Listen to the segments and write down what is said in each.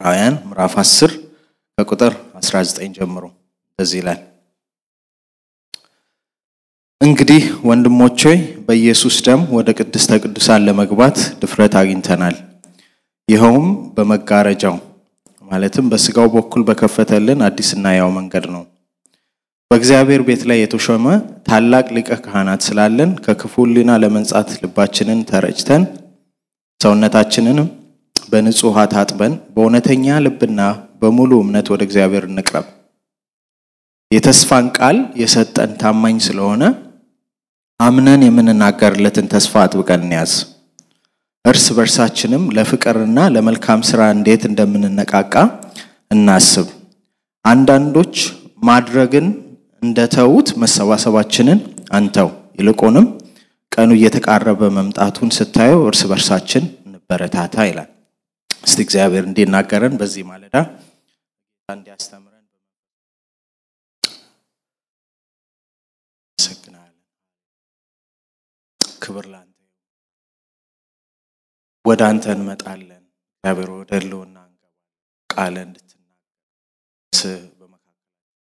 ዕብራውያን ምዕራፍ 10 ከቁጥር 19 ጀምሮ እንደዚህ ይላል። እንግዲህ ወንድሞች ሆይ በኢየሱስ ደም ወደ ቅድስተ ቅዱሳን ለመግባት ድፍረት አግኝተናል። ይኸውም በመጋረጃው ማለትም በስጋው በኩል በከፈተልን አዲስና ያው መንገድ ነው። በእግዚአብሔር ቤት ላይ የተሾመ ታላቅ ሊቀ ካህናት ስላለን ከክፉ ሕሊና ለመንጻት ልባችንን ተረጭተን ሰውነታችንንም በንጹሕ ውሃ ታጥበን በእውነተኛ ልብና በሙሉ እምነት ወደ እግዚአብሔር እንቅረብ። የተስፋን ቃል የሰጠን ታማኝ ስለሆነ አምነን የምንናገርለትን ተስፋ አጥብቀን እንያዝ። እርስ በርሳችንም ለፍቅርና ለመልካም ስራ እንዴት እንደምንነቃቃ እናስብ። አንዳንዶች ማድረግን እንደተዉት መሰባሰባችንን አንተው፣ ይልቁንም ቀኑ እየተቃረበ መምጣቱን ስታየው እርስ በርሳችን እንበረታታ ይላል። እስቲ እግዚአብሔር እንዲናገረን በዚህ ማለዳ እንዲያስተምረን አመሰግናለን። ክብር ላንተ ወደ አንተ እንመጣለን። እግዚአብሔር ወደ ህልውና እንገባለን። ቃለ እንድትናገር በመካከል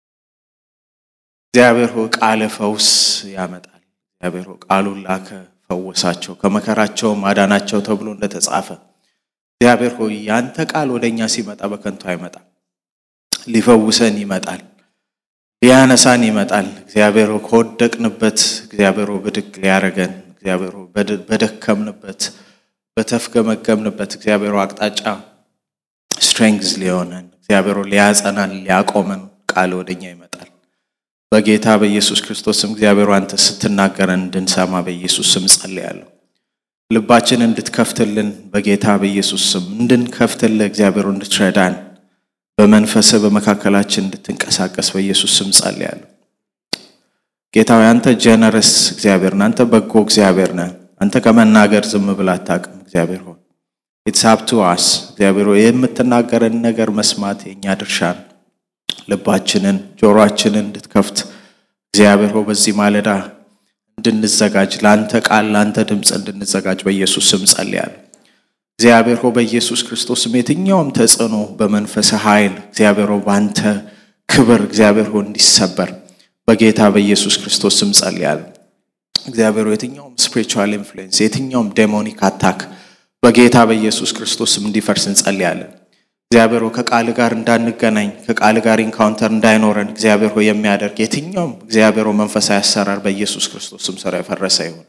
እግዚአብሔር ሆይ ቃለ ፈውስ ያመጣል። እግዚአብሔር ሆይ ቃሉን ላከ፣ ፈወሳቸው፣ ከመከራቸው ማዳናቸው ተብሎ እንደተጻፈ እግዚአብሔር ሆይ ያንተ ቃል ወደ እኛ ሲመጣ በከንቱ አይመጣም። ሊፈውሰን ይመጣል፣ ሊያነሳን ይመጣል። እግዚአብሔር ሆይ ከወደቅንበት እግዚአብሔር ሆይ ብድግ ሊያረገን እግዚአብሔር ሆይ በደከምንበት በተፍገመገምንበት እግዚአብሔር አቅጣጫ ስትሬንግዝ ሊሆነን እግዚአብሔር ሊያጸናን ሊያቆመን ቃል ወደኛ ይመጣል። በጌታ በኢየሱስ ክርስቶስም እግዚአብሔር አንተ ስትናገረን እንድንሰማ በኢየሱስ ስም ጸልያለሁ። ልባችን እንድትከፍትልን በጌታ በኢየሱስ ስም እንድንከፍትልህ እግዚአብሔር እንድትረዳን በመንፈስ በመካከላችን እንድትንቀሳቀስ በኢየሱስ ስም ጸልያለሁ። ጌታዊ አንተ ጀነረስ እግዚአብሔር ነህ። አንተ በጎ እግዚአብሔር ነህ። አንተ ከመናገር ዝም ብለህ አታውቅም። እግዚአብሔር ሆይ ኢትስ አፕ ቱ አስ እግዚአብሔር ሆይ የምትናገረን ነገር መስማት የእኛ ድርሻ ነው። ልባችንን ጆሮአችንን እንድትከፍት እግዚአብሔር ሆይ በዚህ ማለዳ እንድንዘጋጅ ለአንተ ቃል ለአንተ ድምፅ እንድንዘጋጅ በኢየሱስ ስም ጸልያለሁ። እግዚአብሔር ሆይ በኢየሱስ ክርስቶስም የትኛውም ተጽዕኖ በመንፈስ ኃይል እግዚአብሔር ሆይ በአንተ ክብር እግዚአብሔር ሆይ እንዲሰበር በጌታ በኢየሱስ ክርስቶስ ስም ጸልያለሁ። እግዚአብሔር የትኛውም ስፒሪቹዋል ኢንፍሉዌንስ የትኛውም ዴሞኒክ አታክ በጌታ በኢየሱስ ክርስቶስም እንዲፈርስ እንጸልያለን። እግዚአብሔር ከቃል ጋር እንዳንገናኝ ከቃል ጋር ኢንካውንተር እንዳይኖረን እግዚአብሔር ሆይ የሚያደርግ የትኛውም እግዚአብሔር መንፈሳዊ አሰራር በኢየሱስ ክርስቶስም ስራ የፈረሰ ይሁን።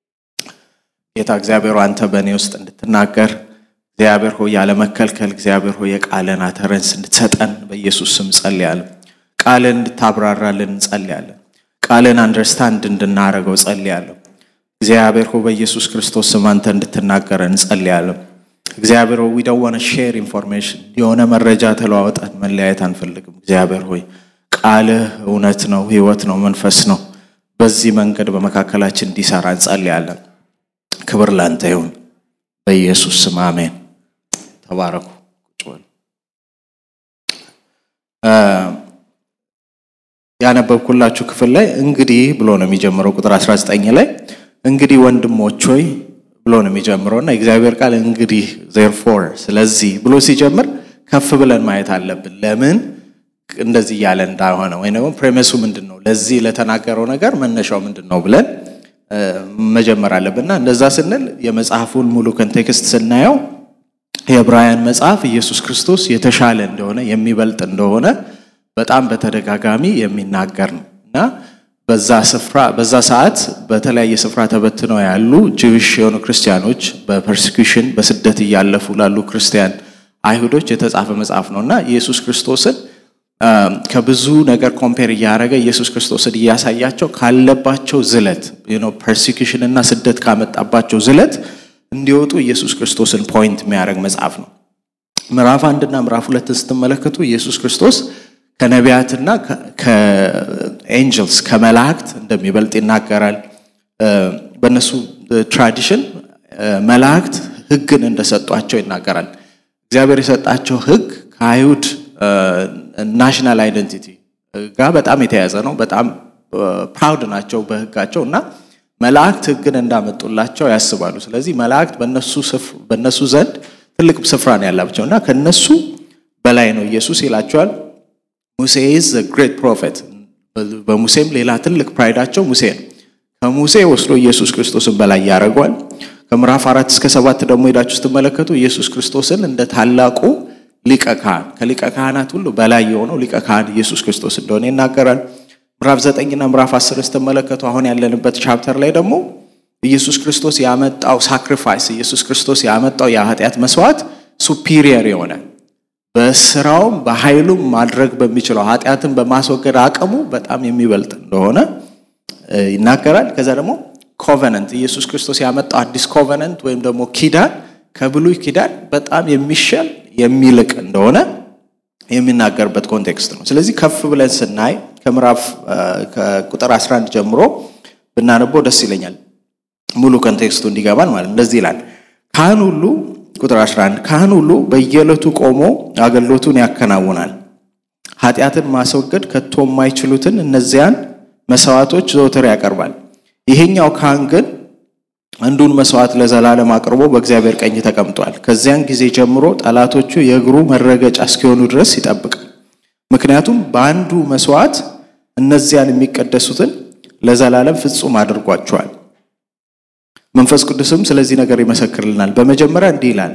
ጌታ እግዚአብሔር አንተ በእኔ ውስጥ እንድትናገር እግዚአብሔር ሆይ ያለመከልከል እግዚአብሔር ሆይ የቃልን አተረንስ እንድትሰጠን በኢየሱስ ስም ጸልያለን። ቃልን እንድታብራራልን እንጸልያለን። ቃልን አንደርስታንድ እንድናረገው ጸልያለሁ። እግዚአብሔር ሆይ በኢየሱስ ክርስቶስ ስም አንተ እንድትናገረን እንጸልያለሁ። እግዚአብሔር ሆይ ዊደወነ ሼር ኢንፎርሜሽን የሆነ መረጃ ተለዋወጠን መለያየት አንፈልግም። እግዚአብሔር ሆይ ቃልህ እውነት ነው፣ ህይወት ነው፣ መንፈስ ነው። በዚህ መንገድ በመካከላችን እንዲሰራ እንጸልያለን። ክብር ላንተ ይሁን በኢየሱስ ስም አሜን። ተባረኩ። ቁጭ በሉ። ያነበብኩላችሁ ክፍል ላይ እንግዲህ ብሎ ነው የሚጀምረው። ቁጥር 19 ላይ እንግዲህ ወንድሞች ሆይ ብሎ ነው የሚጀምረው እና የእግዚአብሔር ቃል እንግዲህ ዜርፎር ስለዚህ ብሎ ሲጀምር ከፍ ብለን ማየት አለብን። ለምን እንደዚህ እያለ እንዳሆነ ወይ ደግሞ ፕሬሚሱ ምንድን ነው፣ ለዚህ ለተናገረው ነገር መነሻው ምንድን ነው ብለን መጀመር አለብንና እንደዛ ስንል የመጽሐፉን ሙሉ ኮንቴክስት ስናየው የዕብራውያን መጽሐፍ ኢየሱስ ክርስቶስ የተሻለ እንደሆነ የሚበልጥ እንደሆነ በጣም በተደጋጋሚ የሚናገር ነው እና በዛ ስፍራ በዛ ሰዓት በተለያየ ስፍራ ተበትነው ያሉ ጅዊሽ የሆኑ ክርስቲያኖች በፐርሲኩሽን በስደት እያለፉ ላሉ ክርስቲያን አይሁዶች የተጻፈ መጽሐፍ ነው እና ኢየሱስ ክርስቶስን ከብዙ ነገር ኮምፔር እያደረገ ኢየሱስ ክርስቶስን እያሳያቸው ካለባቸው ዝለት ፐርሲኩሽን እና ስደት ካመጣባቸው ዝለት እንዲወጡ ኢየሱስ ክርስቶስን ፖይንት የሚያደርግ መጽሐፍ ነው። ምዕራፍ አንድና ምዕራፍ ሁለትን ስትመለከቱ ኢየሱስ ክርስቶስ ከነቢያትና ከኤንጀልስ ከመላእክት እንደሚበልጥ ይናገራል። በእነሱ ትራዲሽን መላእክት ሕግን እንደሰጧቸው ይናገራል። እግዚአብሔር የሰጣቸው ሕግ ከአይሁድ ናሽናል አይደንቲቲ ጋር በጣም የተያያዘ ነው። በጣም ፕራውድ ናቸው በሕጋቸው እና መላእክት ሕግን እንዳመጡላቸው ያስባሉ። ስለዚህ መላእክት በእነሱ ዘንድ ትልቅ ስፍራ ነው ያላቸው እና ከነሱ በላይ ነው ኢየሱስ ይላቸዋል። ሙሴ ኢዝ ግሬት ፕሮፌት። በሙሴም ሌላ ትልቅ ፕራይዳቸው ሙሴ ነው። ከሙሴ ወስዶ ኢየሱስ ክርስቶስን በላይ ያደርገዋል። ከምዕራፍ አራት እስከ ሰባት ደግሞ ሄዳችሁ ስትመለከቱ ኢየሱስ ክርስቶስን እንደ ታላቁ ሊቀ ካህን ከሊቀ ካህናት ሁሉ በላይ የሆነው ሊቀ ካህን ኢየሱስ ክርስቶስ እንደሆነ ይናገራል። ምዕራፍ ዘጠኝና ምዕራፍ አስር ስትመለከቱ አሁን ያለንበት ቻፕተር ላይ ደግሞ ኢየሱስ ክርስቶስ ያመጣው ሳክሪፋይስ ኢየሱስ ክርስቶስ ያመጣው የኃጢአት መስዋዕት ሱፒሪየር የሆነ በስራውም በኃይሉም ማድረግ በሚችለው ኃጢአትን በማስወገድ አቅሙ በጣም የሚበልጥ እንደሆነ ይናገራል። ከዛ ደግሞ ኮቨነንት ኢየሱስ ክርስቶስ ያመጣው አዲስ ኮቨነንት ወይም ደግሞ ኪዳን ከብሉይ ኪዳን በጣም የሚሻል የሚልቅ እንደሆነ የሚናገርበት ኮንቴክስት ነው። ስለዚህ ከፍ ብለን ስናይ ከምዕራፍ ከቁጥር 11 ጀምሮ ብናነበው ደስ ይለኛል። ሙሉ ኮንቴክስቱ እንዲገባን ማለት እንደዚህ ይላል። ካህን ሁሉ ቁጥር 11 ካህን ሁሉ በየዕለቱ ቆሞ አገልግሎቱን ያከናውናል። ኃጢአትን ማስወገድ ከቶ የማይችሉትን እነዚያን መስዋዕቶች ዘወትር ያቀርባል። ይሄኛው ካህን ግን አንዱን መስዋዕት ለዘላለም አቅርቦ በእግዚአብሔር ቀኝ ተቀምጧል። ከዚያን ጊዜ ጀምሮ ጠላቶቹ የእግሩ መረገጫ እስኪሆኑ ድረስ ይጠብቃል። ምክንያቱም በአንዱ መስዋዕት እነዚያን የሚቀደሱትን ለዘላለም ፍጹም አድርጓቸዋል። መንፈስ ቅዱስም ስለዚህ ነገር ይመሰክርልናል። በመጀመሪያ እንዲህ ይላል፣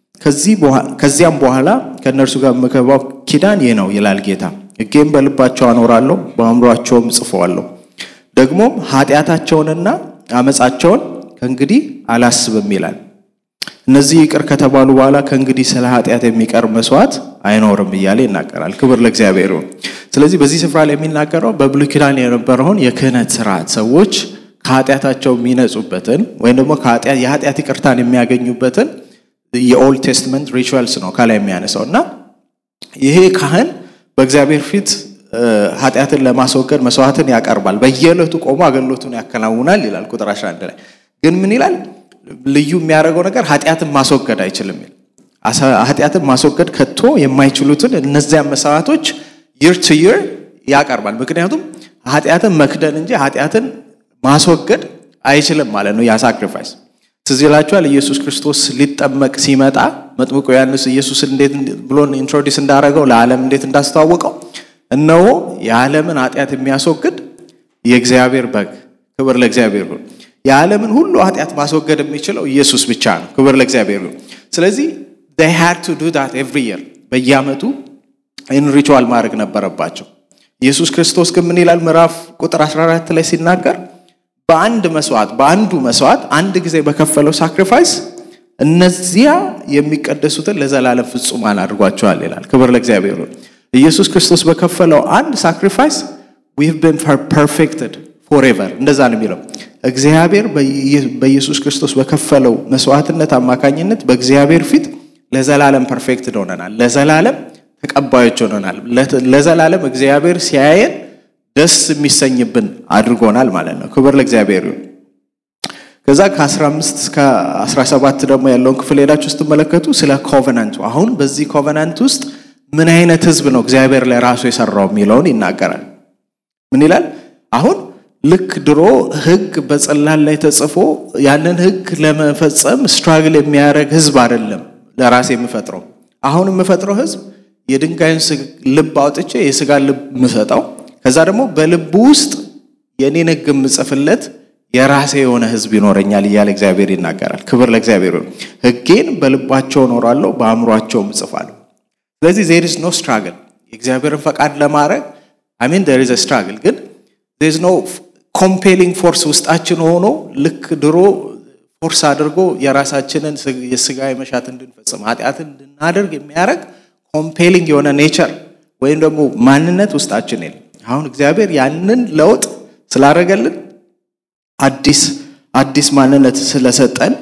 ከዚያም በኋላ ከእነርሱ ጋር የምገባው ኪዳን ይህ ነው ይላል ጌታ፣ ሕጌም በልባቸው አኖራለሁ፣ በአእምሯቸውም ጽፈዋለሁ። ደግሞም ኃጢአታቸውንና አመፃቸውን ከእንግዲህ አላስብም ይላል። እነዚህ ይቅር ከተባሉ በኋላ ከእንግዲህ ስለ ኃጢአት የሚቀርብ መስዋዕት አይኖርም እያለ ይናገራል። ክብር ለእግዚአብሔር ይሁን። ስለዚህ በዚህ ስፍራ ላይ የሚናገረው በብሉይ ኪዳን የነበረውን የክህነት ስርዓት ሰዎች ከኃጢአታቸው የሚነጹበትን ወይም ደግሞ የኃጢአት ይቅርታን የሚያገኙበትን የኦልድ ቴስትመንት ሪቹዋልስ ነው ከላይ የሚያነሳው እና ይሄ ካህን በእግዚአብሔር ፊት ኃጢአትን ለማስወገድ መስዋዕትን ያቀርባል። በየዕለቱ ቆሞ አገልግሎቱን ያከናውናል ይላል ቁጥር 11 ላይ ግን ምን ይላል? ልዩ የሚያደርገው ነገር ኃጢአትን ማስወገድ አይችልም። ኃጢአትን ማስወገድ ከቶ የማይችሉትን እነዚያን መስዋዕቶች ይር ቱ ይር ያቀርባል። ምክንያቱም ኃጢአትን መክደን እንጂ ኃጢአትን ማስወገድ አይችልም ማለት ነው። ያ ሳክሪፋይስ ትዝ ይላችኋል። ኢየሱስ ክርስቶስ ሊጠመቅ ሲመጣ መጥምቁ ዮሐንስ ኢየሱስ እንዴት ብሎ ኢንትሮዲስ እንዳደረገው ለዓለም እንዴት እንዳስተዋወቀው እነሆ የዓለምን ኃጢአት የሚያስወግድ የእግዚአብሔር በግ ክብር ለእግዚአብሔር ይሁን። የዓለምን ሁሉ ኃጢአት ማስወገድ የሚችለው ኢየሱስ ብቻ ነው። ክብር ለእግዚአብሔር ይሁን። ስለዚህ they had to do that every year በየዓመቱ ይህን ሪቹዋል ማድረግ ነበረባቸው። ኢየሱስ ክርስቶስ ግን ምን ይላል? ምዕራፍ ቁጥር 14 ላይ ሲናገር በአንድ መስዋዕት በአንዱ መስዋዕት አንድ ጊዜ በከፈለው ሳክሪፋይስ እነዚያ የሚቀደሱትን ለዘላለም ፍጹማን አድርጓቸዋል ይላል። ክብር ለእግዚአብሔር ይሁን። ኢየሱስ ክርስቶስ በከፈለው አንድ ሳክሪፋይስ we've been perfected forever እንደዛ ነው የሚለው እግዚአብሔር በኢየሱስ ክርስቶስ በከፈለው መስዋዕትነት አማካኝነት በእግዚአብሔር ፊት ለዘላለም ፐርፌክት ሆነናል። ለዘላለም ተቀባዮች ሆነናል። ለዘላለም እግዚአብሔር ሲያየን ደስ የሚሰኝብን አድርጎናል ማለት ነው። ክብር ለእግዚአብሔር ይሁን። ከዛ ከ15 እስከ 17 ደግሞ ያለውን ክፍል ሄዳችሁ ስትመለከቱ ስለ ኮቨናንቱ አሁን በዚህ ኮቨናንት ውስጥ ምን አይነት ህዝብ ነው እግዚአብሔር ለራሱ የሰራው የሚለውን ይናገራል። ምን ይላል? አሁን ልክ ድሮ ህግ በጽላል ላይ ተጽፎ ያንን ህግ ለመፈጸም ስትራግል የሚያደርግ ህዝብ አይደለም ለራሴ የምፈጥረው። አሁን የምፈጥረው ህዝብ የድንጋይን ልብ አውጥቼ የስጋ ልብ የምሰጠው ከዛ ደግሞ በልቡ ውስጥ የኔን ህግ የምጽፍለት የራሴ የሆነ ህዝብ ይኖረኛል እያለ እግዚአብሔር ይናገራል። ክብር ለእግዚአብሔር ይሁን። ህጌን በልባቸው እኖራለሁ፣ በአእምሯቸውም እጽፋለሁ። ስለዚህ ዜር ኢዝ ኖ ስትራግል የእግዚአብሔርን ፈቃድ ለማድረግ አሚን ዜር ኢዝ ስትራግል ግን ዜር ኢዝ ኖ ኮምፔሊንግ ፎርስ ውስጣችን ሆኖ ልክ ድሮ ፎርስ አድርጎ የራሳችንን የስጋ መሻት እንድንፈጽም ኃጢአትን እንድናደርግ የሚያደርግ ኮምፔሊንግ የሆነ ኔቸር ወይም ደግሞ ማንነት ውስጣችን የለም። አሁን እግዚአብሔር ያንን ለውጥ ስላደረገልን አዲስ አዲስ ማንነት ስለሰጠን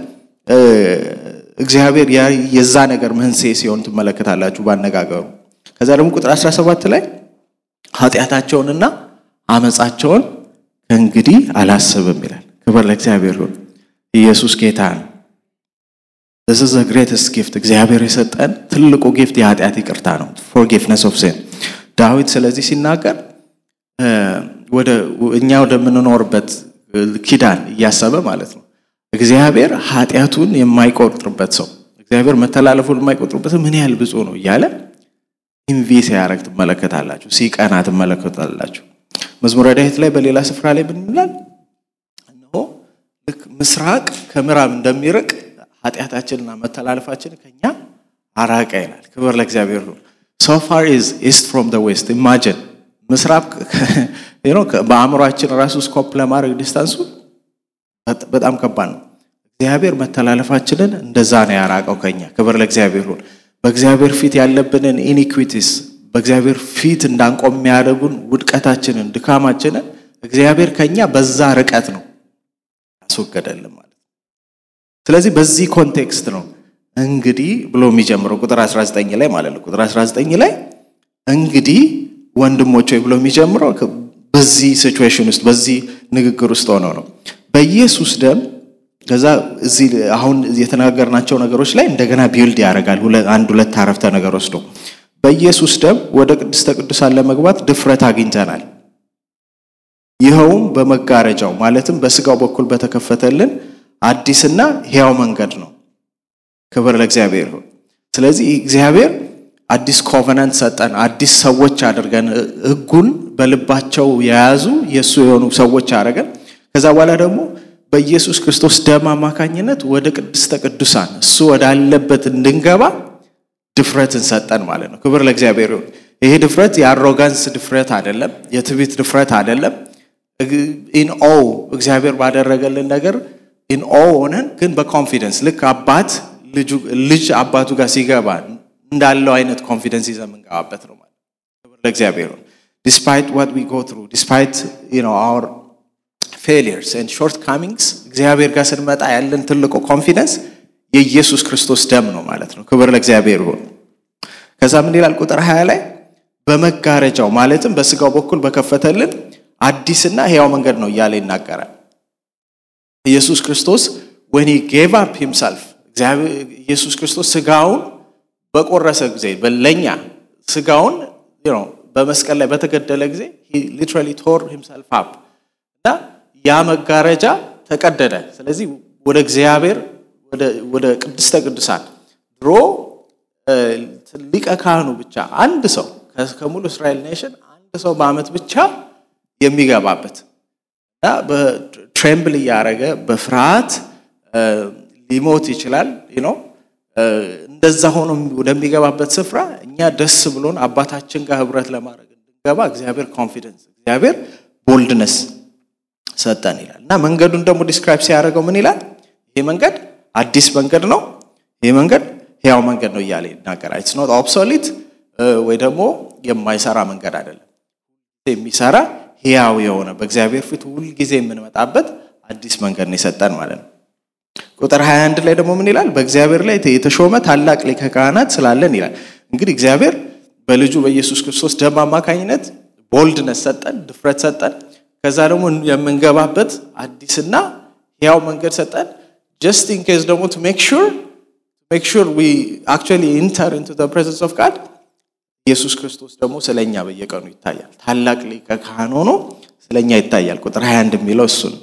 እግዚአብሔር የዛ ነገር መንስኤ ሲሆን ትመለከታላችሁ ባነጋገሩ። ከዛ ደግሞ ቁጥር 17 ላይ ኃጢአታቸውንና አመፃቸውን ከእንግዲህ አላስብም ይላል። ክብር ለእግዚአብሔር ይሁን። ኢየሱስ ጌታ ነው። this is the greatest gift እግዚአብሔር የሰጠን ትልቁ ጊፍት የኃጢአት ይቅርታ ነው። forgiveness of sin ዳዊት ስለዚህ ሲናገር ወደ እኛ ወደምንኖርበት ኪዳን እያሰበ ማለት ነው። እግዚአብሔር ኃጢአቱን የማይቆጥርበት ሰው እግዚአብሔር መተላለፉን የማይቆጥርበት ምን ያህል ብፁዕ ነው እያለ ኢንቪ ሲያደርግ ትመለከታላችሁ፣ ሲቀና ትመለከታላችሁ። መዝሙረ ዳዊት ላይ በሌላ ስፍራ ላይ ምን ይላል? እነሆ ልክ ምስራቅ ከምዕራብ እንደሚርቅ ኃጢአታችንና መተላለፋችን ከኛ አራቀ ይላል። ክብር ለእግዚአብሔር ይሁን። ሶ ፋር ኢዝ ኢስት ፍሮም ዘ ዌስት ኢማጂን ምስራቅ በአእምሯችን ራሱ ስኮፕ ለማድረግ ዲስታንሱ በጣም ከባድ ነው። እግዚአብሔር መተላለፋችንን እንደዛ ነው ያራቀው ከኛ። ክብር ለእግዚአብሔር ይሁን። በእግዚአብሔር ፊት ያለብንን ኢኒኩዊቲስ በእግዚአብሔር ፊት እንዳንቆም የሚያደርጉን ውድቀታችንን፣ ድካማችንን እግዚአብሔር ከኛ በዛ ርቀት ነው ያስወገደልን ማለት ነው። ስለዚህ በዚህ ኮንቴክስት ነው እንግዲህ ብሎ የሚጀምረው ቁጥር 19 ላይ ማለት ነው። ቁጥር 19 ላይ እንግዲህ ወንድሞች ወይ ብሎ የሚጀምረው በዚህ ሲቹዌሽን ውስጥ በዚህ ንግግር ውስጥ ሆነው ነው በኢየሱስ ደም ከዛ እዚህ አሁን የተናገርናቸው ነገሮች ላይ እንደገና ቢልድ ያደርጋል። አንድ ሁለት አረፍተ ነገር ወስዶ በኢየሱስ ደም ወደ ቅድስተ ቅዱሳን ለመግባት ድፍረት አግኝተናል። ይኸውም በመጋረጃው ማለትም በስጋው በኩል በተከፈተልን አዲስና ሕያው መንገድ ነው። ክብር ለእግዚአብሔር ይሁን። ስለዚህ እግዚአብሔር አዲስ ኮቨናንት ሰጠን፣ አዲስ ሰዎች አድርገን ሕጉን በልባቸው የያዙ የእሱ የሆኑ ሰዎች አድርገን ከዛ በኋላ ደግሞ በኢየሱስ ክርስቶስ ደም አማካኝነት ወደ ቅድስተ ቅዱሳን እሱ ወዳለበት እንድንገባ ድፍረትን ሰጠን ማለት ነው። ክብር ለእግዚአብሔር ይሁን። ይሄ ድፍረት የአሮጋንስ ድፍረት አይደለም፣ የትዕቢት ድፍረት አይደለም። ኢን ኦ እግዚአብሔር ባደረገልን ነገር ኢን ኦ ሆነን ግን በኮንፊደንስ ልክ አባት ልጅ አባቱ ጋር ሲገባ እንዳለው አይነት ኮንፊደንስ ይዘን የምንገባበት ነው ማለት ክብር ለእግዚአብሔር ይሁን። ዲስፓይት ዋት ዊ ጎ ትሩ ዲስፓይት አወር ፌሊየርስ ኤንድ ሾርት ካሚንግስ እግዚአብሔር ጋር ስንመጣ ያለን ትልቁ ኮንፊደንስ የኢየሱስ ክርስቶስ ደም ነው ማለት ነው። ክብር ለእግዚአብሔር ይሁን። ከዛ ምን ይላል ቁጥር 20 ላይ በመጋረጃው ማለትም በስጋው በኩል በከፈተልን አዲስና ሕያው መንገድ ነው እያለ ይናገራል። ኢየሱስ ክርስቶስ when he gave up himself ኢየሱስ ክርስቶስ ስጋውን በቆረሰ ጊዜ ለኛ ስጋውን በመስቀል ላይ በተገደለ ጊዜ ሊትራሊ ቶር ሂምሰልፍ አፕ እና ያ መጋረጃ ተቀደደ። ስለዚህ ወደ እግዚአብሔር ወደ ቅድስተ ቅዱሳን ድሮ ሊቀ ካህኑ ብቻ አንድ ሰው ከሙሉ እስራኤል ኔሽን አንድ ሰው በዓመት ብቻ የሚገባበት እና በትሬምብል እያደረገ በፍርሃት ሊሞት ይችላል ነው። እንደዛ ሆኖ ወደሚገባበት ስፍራ እኛ ደስ ብሎን አባታችን ጋር ህብረት ለማድረግ እንድንገባ እግዚአብሔር ኮንፊደንስ እግዚአብሔር ቦልድነስ ሰጠን ይላል እና መንገዱን ደግሞ ዲስክራይብ ሲያደርገው ምን ይላል? ይሄ መንገድ አዲስ መንገድ ነው፣ ይሄ መንገድ ህያው መንገድ ነው እያለ ይናገራል። ኢትስ ኖት ኦብሶሊት ወይ ደግሞ የማይሰራ መንገድ አይደለም። የሚሰራ ህያው የሆነ በእግዚአብሔር ፊት ሁልጊዜ የምንመጣበት አዲስ መንገድ ነው የሰጠን ማለት ነው። ቁጥር 21 ላይ ደግሞ ምን ይላል? በእግዚአብሔር ላይ የተሾመ ታላቅ ሊቀ ካህናት ስላለን ይላል። እንግዲህ እግዚአብሔር በልጁ በኢየሱስ ክርስቶስ ደም አማካኝነት ቦልድነስ ሰጠን፣ ድፍረት ሰጠን። ከዛ ደግሞ የምንገባበት አዲስና ሕያው መንገድ ሰጠን። ጀስት ኢን ኬዝ ደግሞ ቱ ሜክ ሹር ሜክ ሹር ዊ አክቹዋሊ ኢንተር ኢንቱ ዘ ፕሬዘንስ ኦፍ ጋድ ኢየሱስ ክርስቶስ ደግሞ ስለኛ በየቀኑ ይታያል። ታላቅ ሊቀ ካህን ሆኖ ስለኛ ይታያል። ቁጥር 21 የሚለው እሱ ነው።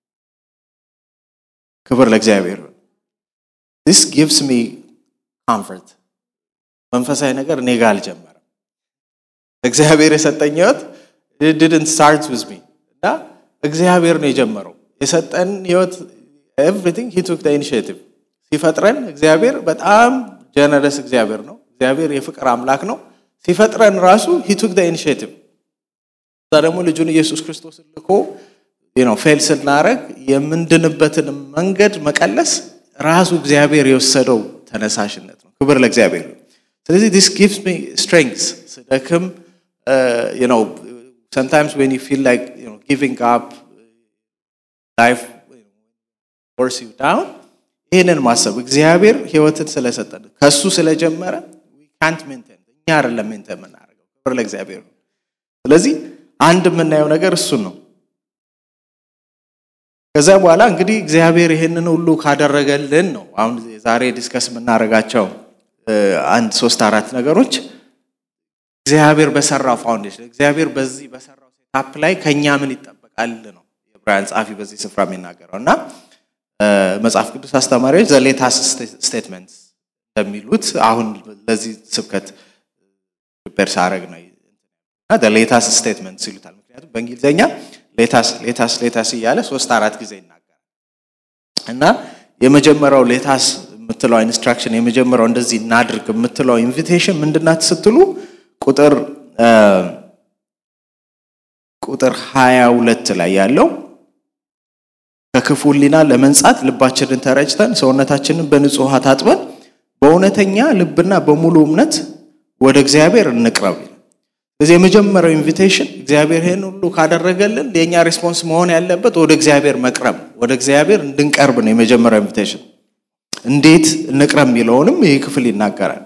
ክብር ለእግዚአብሔር። ዲስ ጊቭስ ሚ ኮምፈርት። መንፈሳዊ ነገር እኔ ጋር አልጀመረም። እግዚአብሔር የሰጠኝ ህይወት ዲድንት ስታርት ዊዝ ሚ እና እግዚአብሔር ነው የጀመረው የሰጠን ህይወት ኤቭሪቲንግ ሂ ቱክ ኢኒሽቲቭ ሲፈጥረን እግዚአብሔር በጣም ጀነረስ እግዚአብሔር ነው። እግዚአብሔር የፍቅር አምላክ ነው። ሲፈጥረን ራሱ ሂ ቱክ ኢኒሽቲቭ እዛ ደግሞ ልጁን ኢየሱስ ክርስቶስን ልኮ ነው ፌል ስናደረግ የምንድንበትን መንገድ መቀለስ ራሱ እግዚአብሔር የወሰደው ተነሳሽነት ነው። ክብር ለእግዚአብሔር። ስለዚህ ዲስ ጊቭስ ሚ ስትሬንግስ ስደክም ነው sometimes when you feel like you know giving up life force you down ይህንን ማሰብ እግዚአብሔር ህይወትን ስለሰጠን ከሱ ስለጀመረ ካንት ሜንቴን እኛ አይደለም ሜንቴን የምናደርገው ክብር ለእግዚአብሔር ነው ስለዚህ አንድ የምናየው ነገር እሱን ነው ከዛ በኋላ እንግዲህ እግዚአብሔር ይህንን ሁሉ ካደረገልን ነው አሁን ዛሬ ዲስከስ የምናደርጋቸው አንድ ሶስት አራት ነገሮች እግዚአብሔር በሰራው ፋውንዴሽን እግዚአብሔር በዚህ በሰራው ሴታፕ ላይ ከኛ ምን ይጠበቃል ነው የዕብራውያን ጸሐፊ በዚህ ስፍራ የሚናገረው እና መጽሐፍ ቅዱስ አስተማሪዎች ዘሌታስ ስቴትመንት እንደሚሉት አሁን ለዚህ ስብከት ፕሪፔር ሳረግ ነው እና ሌታስ ስቴትመንት ይሉታል። ምክንያቱም በእንግሊዝኛ ሌታስ ሌታስ ሌታስ እያለ ሶስት አራት ጊዜ ይናገራል እና የመጀመሪያው ሌታስ የምትለው ኢንስትራክሽን የመጀመሪያው እንደዚህ እናድርግ የምትለው ኢንቪቴሽን ምንድናት ስትሉ ቁጥር ቁጥር ሀያ ሁለት ላይ ያለው ከክፉ ሕሊና ለመንጻት ልባችንን ተረጭተን ሰውነታችንን በንጹህ ውሃ ታጥበን በእውነተኛ ልብና በሙሉ እምነት ወደ እግዚአብሔር እንቅረብ። ስለዚህ የመጀመሪያው ኢንቪቴሽን እግዚአብሔር ይህን ሁሉ ካደረገልን የእኛ ሪስፖንስ መሆን ያለበት ወደ እግዚአብሔር መቅረብ፣ ወደ እግዚአብሔር እንድንቀርብ ነው የመጀመሪያው ኢንቪቴሽን። እንዴት እንቅረብ የሚለውንም ይህ ክፍል ይናገራል።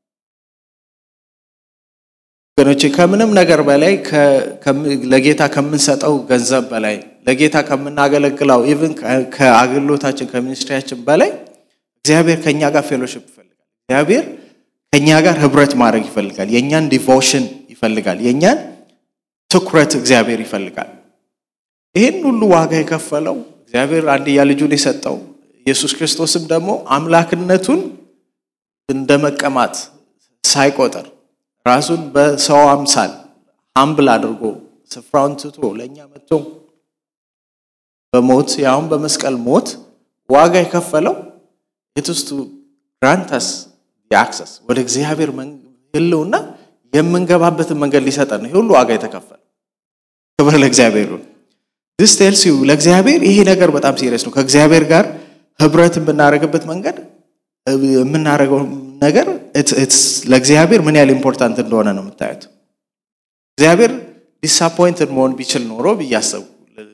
ወገኖቼ ከምንም ነገር በላይ ለጌታ ከምንሰጠው ገንዘብ በላይ ለጌታ ከምናገለግለው ኢቭን ከአገልግሎታችን ከሚኒስትሪያችን በላይ እግዚአብሔር ከእኛ ጋር ፌሎሽፕ ይፈልጋል። እግዚአብሔር ከእኛ ጋር ህብረት ማድረግ ይፈልጋል። የእኛን ዲቮሽን ይፈልጋል። የእኛን ትኩረት እግዚአብሔር ይፈልጋል። ይህን ሁሉ ዋጋ የከፈለው እግዚአብሔር አንድያ ልጁን የሰጠው ኢየሱስ ክርስቶስም ደግሞ አምላክነቱን እንደ መቀማት ሳይቆጥር ራሱን በሰው አምሳል ሀምብል አድርጎ ስፍራውን ትቶ ለእኛ መጥቶ በሞት ያሁን በመስቀል ሞት ዋጋ የከፈለው የትስቱ ግራንተስ የአክሰስ ወደ እግዚአብሔር ህልውና የምንገባበትን መንገድ ሊሰጠን ነው። ይህ ሁሉ ዋጋ የተከፈለ ክብር ለእግዚአብሔር ይሁን። ዲስ ቴልስ ዩ ለእግዚአብሔር ይሄ ነገር በጣም ሲሪየስ ነው። ከእግዚአብሔር ጋር ህብረት የምናደርግበት መንገድ የምናደርገው ነገር ለእግዚአብሔር ምን ያህል ኢምፖርታንት እንደሆነ ነው የምታዩት። እግዚአብሔር ዲስአፖይንትድ መሆን ቢችል ኖሮ ብያሰብኩ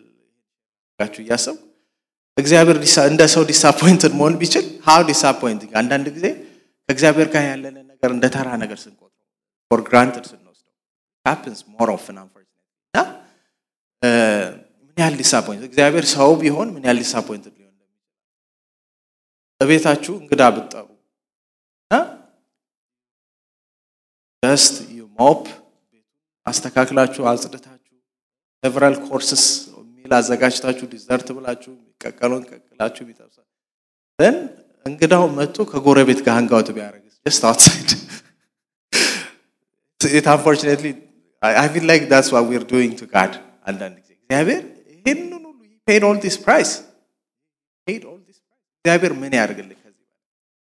እያሰብኩ እግዚአብሔር እንደ ሰው ዲስአፖይንትድ መሆን ቢችል ሀው ዲስአፖይንቲንግ አንዳንድ ጊዜ ከእግዚአብሔር ጋር ያለንን ነገር እንደ ተራ ነገር ስንቆጥረው ፎር ግራንትድ ስንወስደው ሃፕንስ ሞር ኦፍን አንፎርቹኔትሊ እና ምን ያህል ዲስአፖይንት እግዚአብሔር ሰው ቢሆን ምን ያህል ዲስአፖይንትድ ሊሆን በቤታችሁ እንግዳ ብትጠሩ ጀስት ዩ ሞፕ አስተካክላችሁ አጽድታችሁ ሴቨራል ኮርስስ ሚል አዘጋጅታችሁ ዲዘርት ብላችሁ የሚቀቀለውን ቀቅላችሁ ቢጠብሳ ን እንግዳው መጥቶ ከጎረቤት ጋር ሀንጋውት ቢያደርግስ ጀስት አውትሳይድ ኢት አንፎርቹኔትሊ አይ ፊል ላይክ ዳትስ ዋት ዊር ዱይንግ ቱ ጋድ አንዳንድ ጊዜ እግዚአብሔር ይህንን ሁሉ ፔድ ኦል ዲስ ፕራይስ ፔድ ኦል ዲስ ፕራይስ እግዚአብሔር ምን ያደርግልኝ ከዚህ በላይ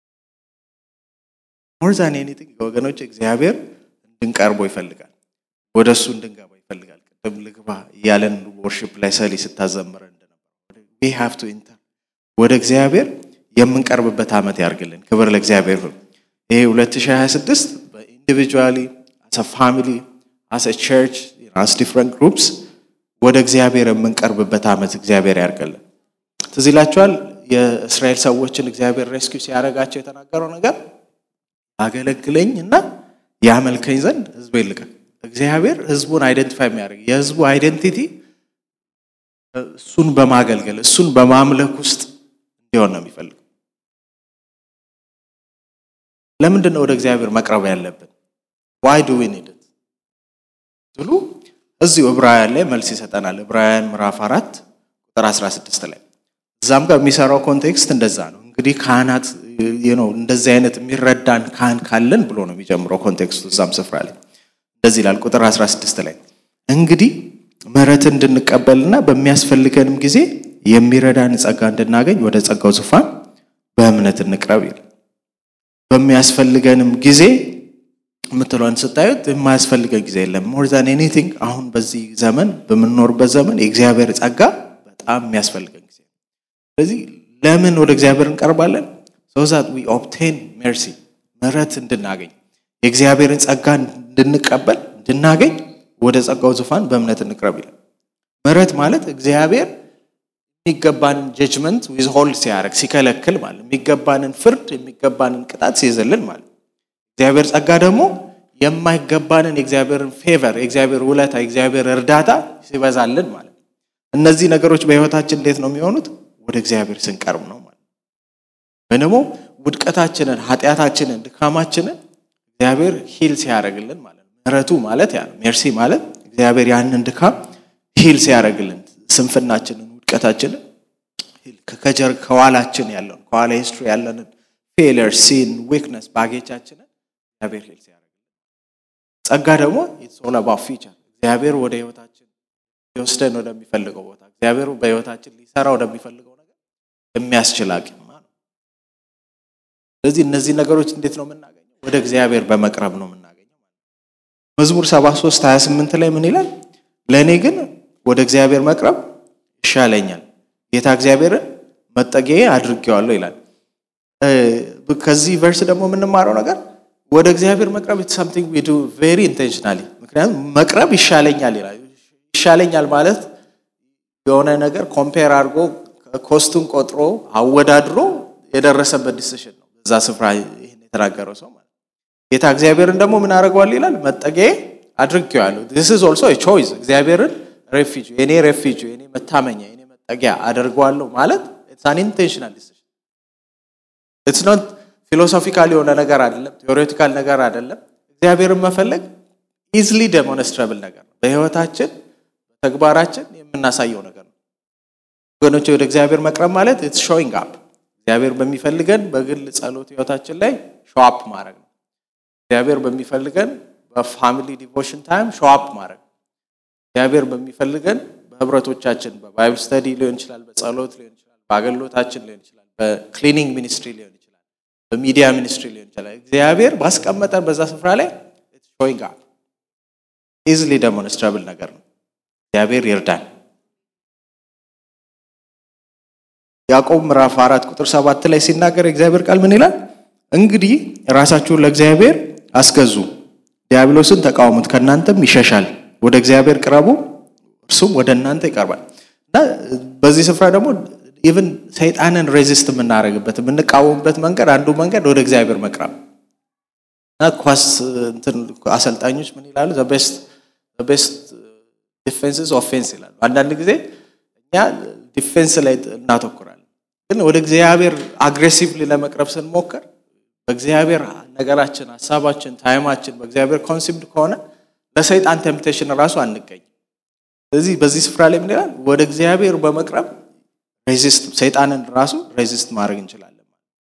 ሞር ዛን ኤኒቲንግ ወገኖች እግዚአብሔር እንድንቀርቦ ይፈልጋል ወደ እሱ እንድንገባ ይፈልጋል ቅድም ልግባ እያለን ወርሽፕ ላይ ሰሊ ስታዘምረ እንደነበር ዊ ሃቭ ቱ ኢንተር ወደ እግዚአብሔር የምንቀርብበት ዓመት ያርግልን ክብር ለእግዚአብሔር ይሁን ይሄ 2026 በኢንዲቪጁዋሊ አስ ፋሚሊ አስ ቸርች አስ ዲፍረንት ግሩፕስ ወደ እግዚአብሔር የምንቀርብበት ዓመት እግዚአብሔር ያርግልን ትዝ ይላችኋል የእስራኤል ሰዎችን እግዚአብሔር ሬስኪው ሲያደርጋቸው የተናገረው ነገር አገለግለኝ እና ያመልከኝ ዘንድ ህዝብ ይልቀቅ እግዚአብሔር ህዝቡን አይደንቲፋይ የሚያደርግ የህዝቡ አይደንቲቲ እሱን በማገልገል እሱን በማምለክ ውስጥ እንዲሆን ነው የሚፈልገው ለምንድን ነው ወደ እግዚአብሔር መቅረብ ያለብን ዋይ ዱ ዊ ኒድ ትሉ እዚሁ ዕብራውያን ላይ መልስ ይሰጠናል ዕብራውያን ምዕራፍ አራት ቁጥር 16 ላይ እዛም ጋር የሚሰራው ኮንቴክስት እንደዛ ነው እንግዲህ ካህናት ነው እንደዚህ አይነት የሚረዳን ካህን ካለን ብሎ ነው የሚጀምረው ኮንቴክስቱ እዛም ስፍራ ላይ እንደዚህ ይላል ቁጥር 16 ላይ እንግዲህ ምህረትን እንድንቀበልና በሚያስፈልገንም ጊዜ የሚረዳን ጸጋ እንድናገኝ ወደ ጸጋው ዙፋን በእምነት እንቅረብ ይላል በሚያስፈልገንም ጊዜ የምትለውን ስታዩት የማያስፈልገን ጊዜ የለም ሞር ዛን ኤኒቲንግ አሁን በዚህ ዘመን በምንኖርበት ዘመን የእግዚአብሔር ጸጋ በጣም የሚያስፈልገን ጊዜ ስለዚህ ለምን ወደ እግዚአብሔር እንቀርባለን ሶዛት ዊ ኦብቴን ሜርሲ ምህረት እንድናገኝ የእግዚአብሔርን ጸጋ እንድንቀበል እንድናገኝ ወደ ጸጋው ዙፋን በእምነት እንቅረብ ይላል ምህረት ማለት እግዚአብሔር የሚገባንን ጀጅመንት ዊዝ ሆልድ ሲያደርግ ሲከለክል ማለት የሚገባንን ፍርድ የሚገባንን ቅጣት ሲይዝልን ማለት እግዚአብሔር ጸጋ ደግሞ የማይገባንን የእግዚአብሔርን ፌቨር የእግዚአብሔር ውለታ የእግዚአብሔር እርዳታ ሲበዛልን ማለት እነዚህ ነገሮች በህይወታችን እንዴት ነው የሚሆኑት ወደ እግዚአብሔር ስንቀርብ ነው ማለት ወይ ደግሞ ውድቀታችንን ኃጢአታችንን ድካማችንን እግዚአብሔር ሂል ሲያደርግልን ማለት ነው ምህረቱ ማለት ያ ነው ሜርሲ ማለት እግዚአብሔር ያንን ድካም ሂል ሲያደርግልን ስንፍናችንን ውድቀታችንን ከጀር ከኋላችን ያለውን ከኋላ ሂስትሪ ያለንን ፌለር ሲን ዊክነስ ባጌቻችንን እግዚአብሔር ሂል ሲያደርግልን ጸጋ ደግሞ ኢትስ ኦል አባውት ፊቸር እግዚአብሔር ወደ ህይወታችን ሊወስደን ወደሚፈልገው ቦታ እግዚአብሔር በህይወታችን ሊሰራ ወደሚፈልገው ነገር የሚያስችል አቅም ነው። ስለዚህ እነዚህ ነገሮች እንዴት ነው የምናገኘው? ወደ እግዚአብሔር በመቅረብ ነው የምናገኘው። መዝሙር 73 28 ላይ ምን ይላል? ለእኔ ግን ወደ እግዚአብሔር መቅረብ ይሻለኛል፣ ጌታ እግዚአብሔርን መጠጊያዬ አድርጌዋለሁ ይላል። ከዚህ ቨርስ ደግሞ የምንማረው ነገር ወደ እግዚአብሔር መቅረብ ኢትስ ሳምቲንግ ዊ ዱ ቬሪ ኢንቴንሽናሊ። ምክንያቱም መቅረብ ይሻለኛል ይላል። ይሻለኛል ማለት የሆነ ነገር ኮምፔር አድርጎ ኮስቱን ቆጥሮ አወዳድሮ የደረሰበት ዲሲሽን ነው። በዛ ስፍራ ይህን የተናገረው ሰው ማለት ጌታ እግዚአብሔርን ደግሞ ምን አደርገዋል ይላል መጠጊያዬ አድርጌዋለሁ። ዚስ ኢዝ ኦልሶ ቾይስ እግዚአብሔርን ሬፊጂ የኔ ሬፊጂ የኔ መታመኛ የኔ መጠጊያ አደርገዋለሁ ማለት ኢትስ አን ኢንቴንሽናል ዲሲሽን ኢትስ ኖት ፊሎሶፊካል የሆነ ነገር አይደለም፣ ቴዎሬቲካል ነገር አይደለም። እግዚአብሔርን መፈለግ ኢዝሊ ዴሞንስትራብል ነገር ነው። በህይወታችን በተግባራችን የምናሳየው ነገር ነው። ወገኖች ወደ እግዚአብሔር መቅረብ ማለት ኢትስ ሾዊንግ አፕ እግዚአብሔር በሚፈልገን በግል ጸሎት ህይወታችን ላይ ሾው አፕ ማድረግ ነው። እግዚአብሔር በሚፈልገን በፋሚሊ ዲቮሽን ታይም ሾው አፕ ማድረግ ነው። እግዚአብሔር በሚፈልገን በህብረቶቻችን በባይብል ስተዲ ሊሆን ይችላል፣ በጸሎት ሊሆን ይችላል፣ በአገልግሎታችን ሊሆን ይችላል፣ በክሊኒንግ ሚኒስትሪ ሊሆን ይችላል፣ በሚዲያ ሚኒስትሪ ሊሆን ይችላል። እግዚአብሔር ባስቀመጠን በዛ ስፍራ ላይ ኢትስ ሾዊንግ አፕ ኢዝሊ ዴሞንስትራብል ነገር ነው። እግዚአብሔር ይርዳን። ያዕቆብ ምዕራፍ አራት ቁጥር ሰባት ላይ ሲናገር የእግዚአብሔር ቃል ምን ይላል? እንግዲህ ራሳችሁን ለእግዚአብሔር አስገዙ፣ ዲያብሎስን ተቃወሙት፣ ከእናንተም ይሸሻል። ወደ እግዚአብሔር ቅረቡ፣ እርሱም ወደ እናንተ ይቀርባል። እና በዚህ ስፍራ ደግሞ ኢቭን ሰይጣንን ሬዚስት የምናደርግበት የምንቃወምበት መንገድ አንዱ መንገድ ወደ እግዚአብሔር መቅረብ እና ኳስ እንትን አሰልጣኞች ምን ይላሉ? ቤስት ዲፌንስስ ኦፌንስ ይላሉ። አንዳንድ ጊዜ እኛ ዲፌንስ ላይ እናተኩራለን፣ ግን ወደ እግዚአብሔር አግሬሲቭሊ ለመቅረብ ስንሞክር በእግዚአብሔር ነገራችን፣ ሀሳባችን፣ ታይማችን በእግዚአብሔር ኮንሲምድ ከሆነ ለሰይጣን ቴምፕቴሽን ራሱ አንገኝ። ስለዚህ በዚህ ስፍራ ላይ ምን ይላል? ወደ እግዚአብሔር በመቅረብ ሬዚስት ሰይጣንን ራሱ ሬዚስት ማድረግ እንችላለን።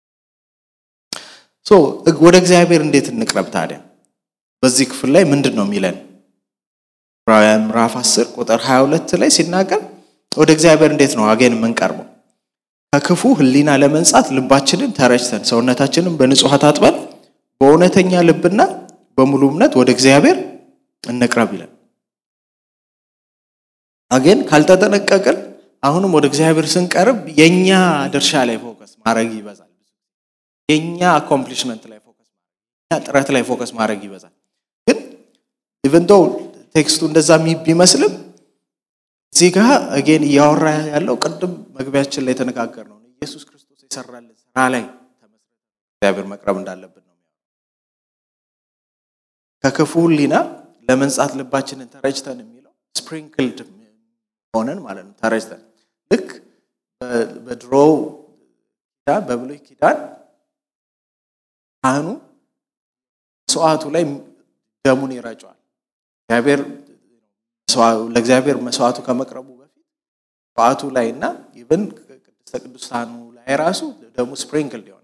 ሶ ወደ እግዚአብሔር እንዴት እንቅረብ ታዲያ? በዚህ ክፍል ላይ ምንድን ነው የሚለን? ዕብራውያን ምዕራፍ 10 ቁጥር 22 ላይ ሲናገር ወደ እግዚአብሔር እንዴት ነው አገን የምንቀርበው? ከክፉ ሕሊና ለመንጻት ልባችንን ተረጭተን ሰውነታችንን በንጹሕ አጥበን በእውነተኛ ልብና በሙሉ እምነት ወደ እግዚአብሔር እንቅረብ ይላል። አገን ካልተጠነቀቅን አሁንም ወደ እግዚአብሔር ስንቀርብ የኛ ድርሻ ላይ ፎከስ ማድረግ ይበዛል። የኛ አኮምፕሊሽመንት ላይ ፎከስ ማድረግ፣ የኛ ጥረት ላይ ፎከስ ማድረግ ይበዛል። ግን ኢቨን ዶ ቴክስቱ እንደዛ ቢመስልም እዚህ ጋር አጌን እያወራ ያለው ቅድም መግቢያችን ላይ የተነጋገር ነው ኢየሱስ ክርስቶስ የሰራልን ስራ ላይ ተመስርተን እግዚአብሔር መቅረብ እንዳለብን ነው። ከክፉ ሕሊና ለመንጻት ልባችንን ተረጭተን የሚለው ስፕሪንክልድ ሆነን ማለት ነው። ተረጭተን ልክ በድሮ ኪዳን በብሉይ ኪዳን ካህኑ መስዋዕቱ ላይ ደሙን ይረጨዋል። እግዚአብሔር ለእግዚአብሔር መስዋዕቱ ከመቅረቡ በፊት መስዋዕቱ ላይ እና ኢቨን ቅድስተ ቅዱሳኑ ላይ ራሱ ደሙ ስፕሪንክል ይሆናል።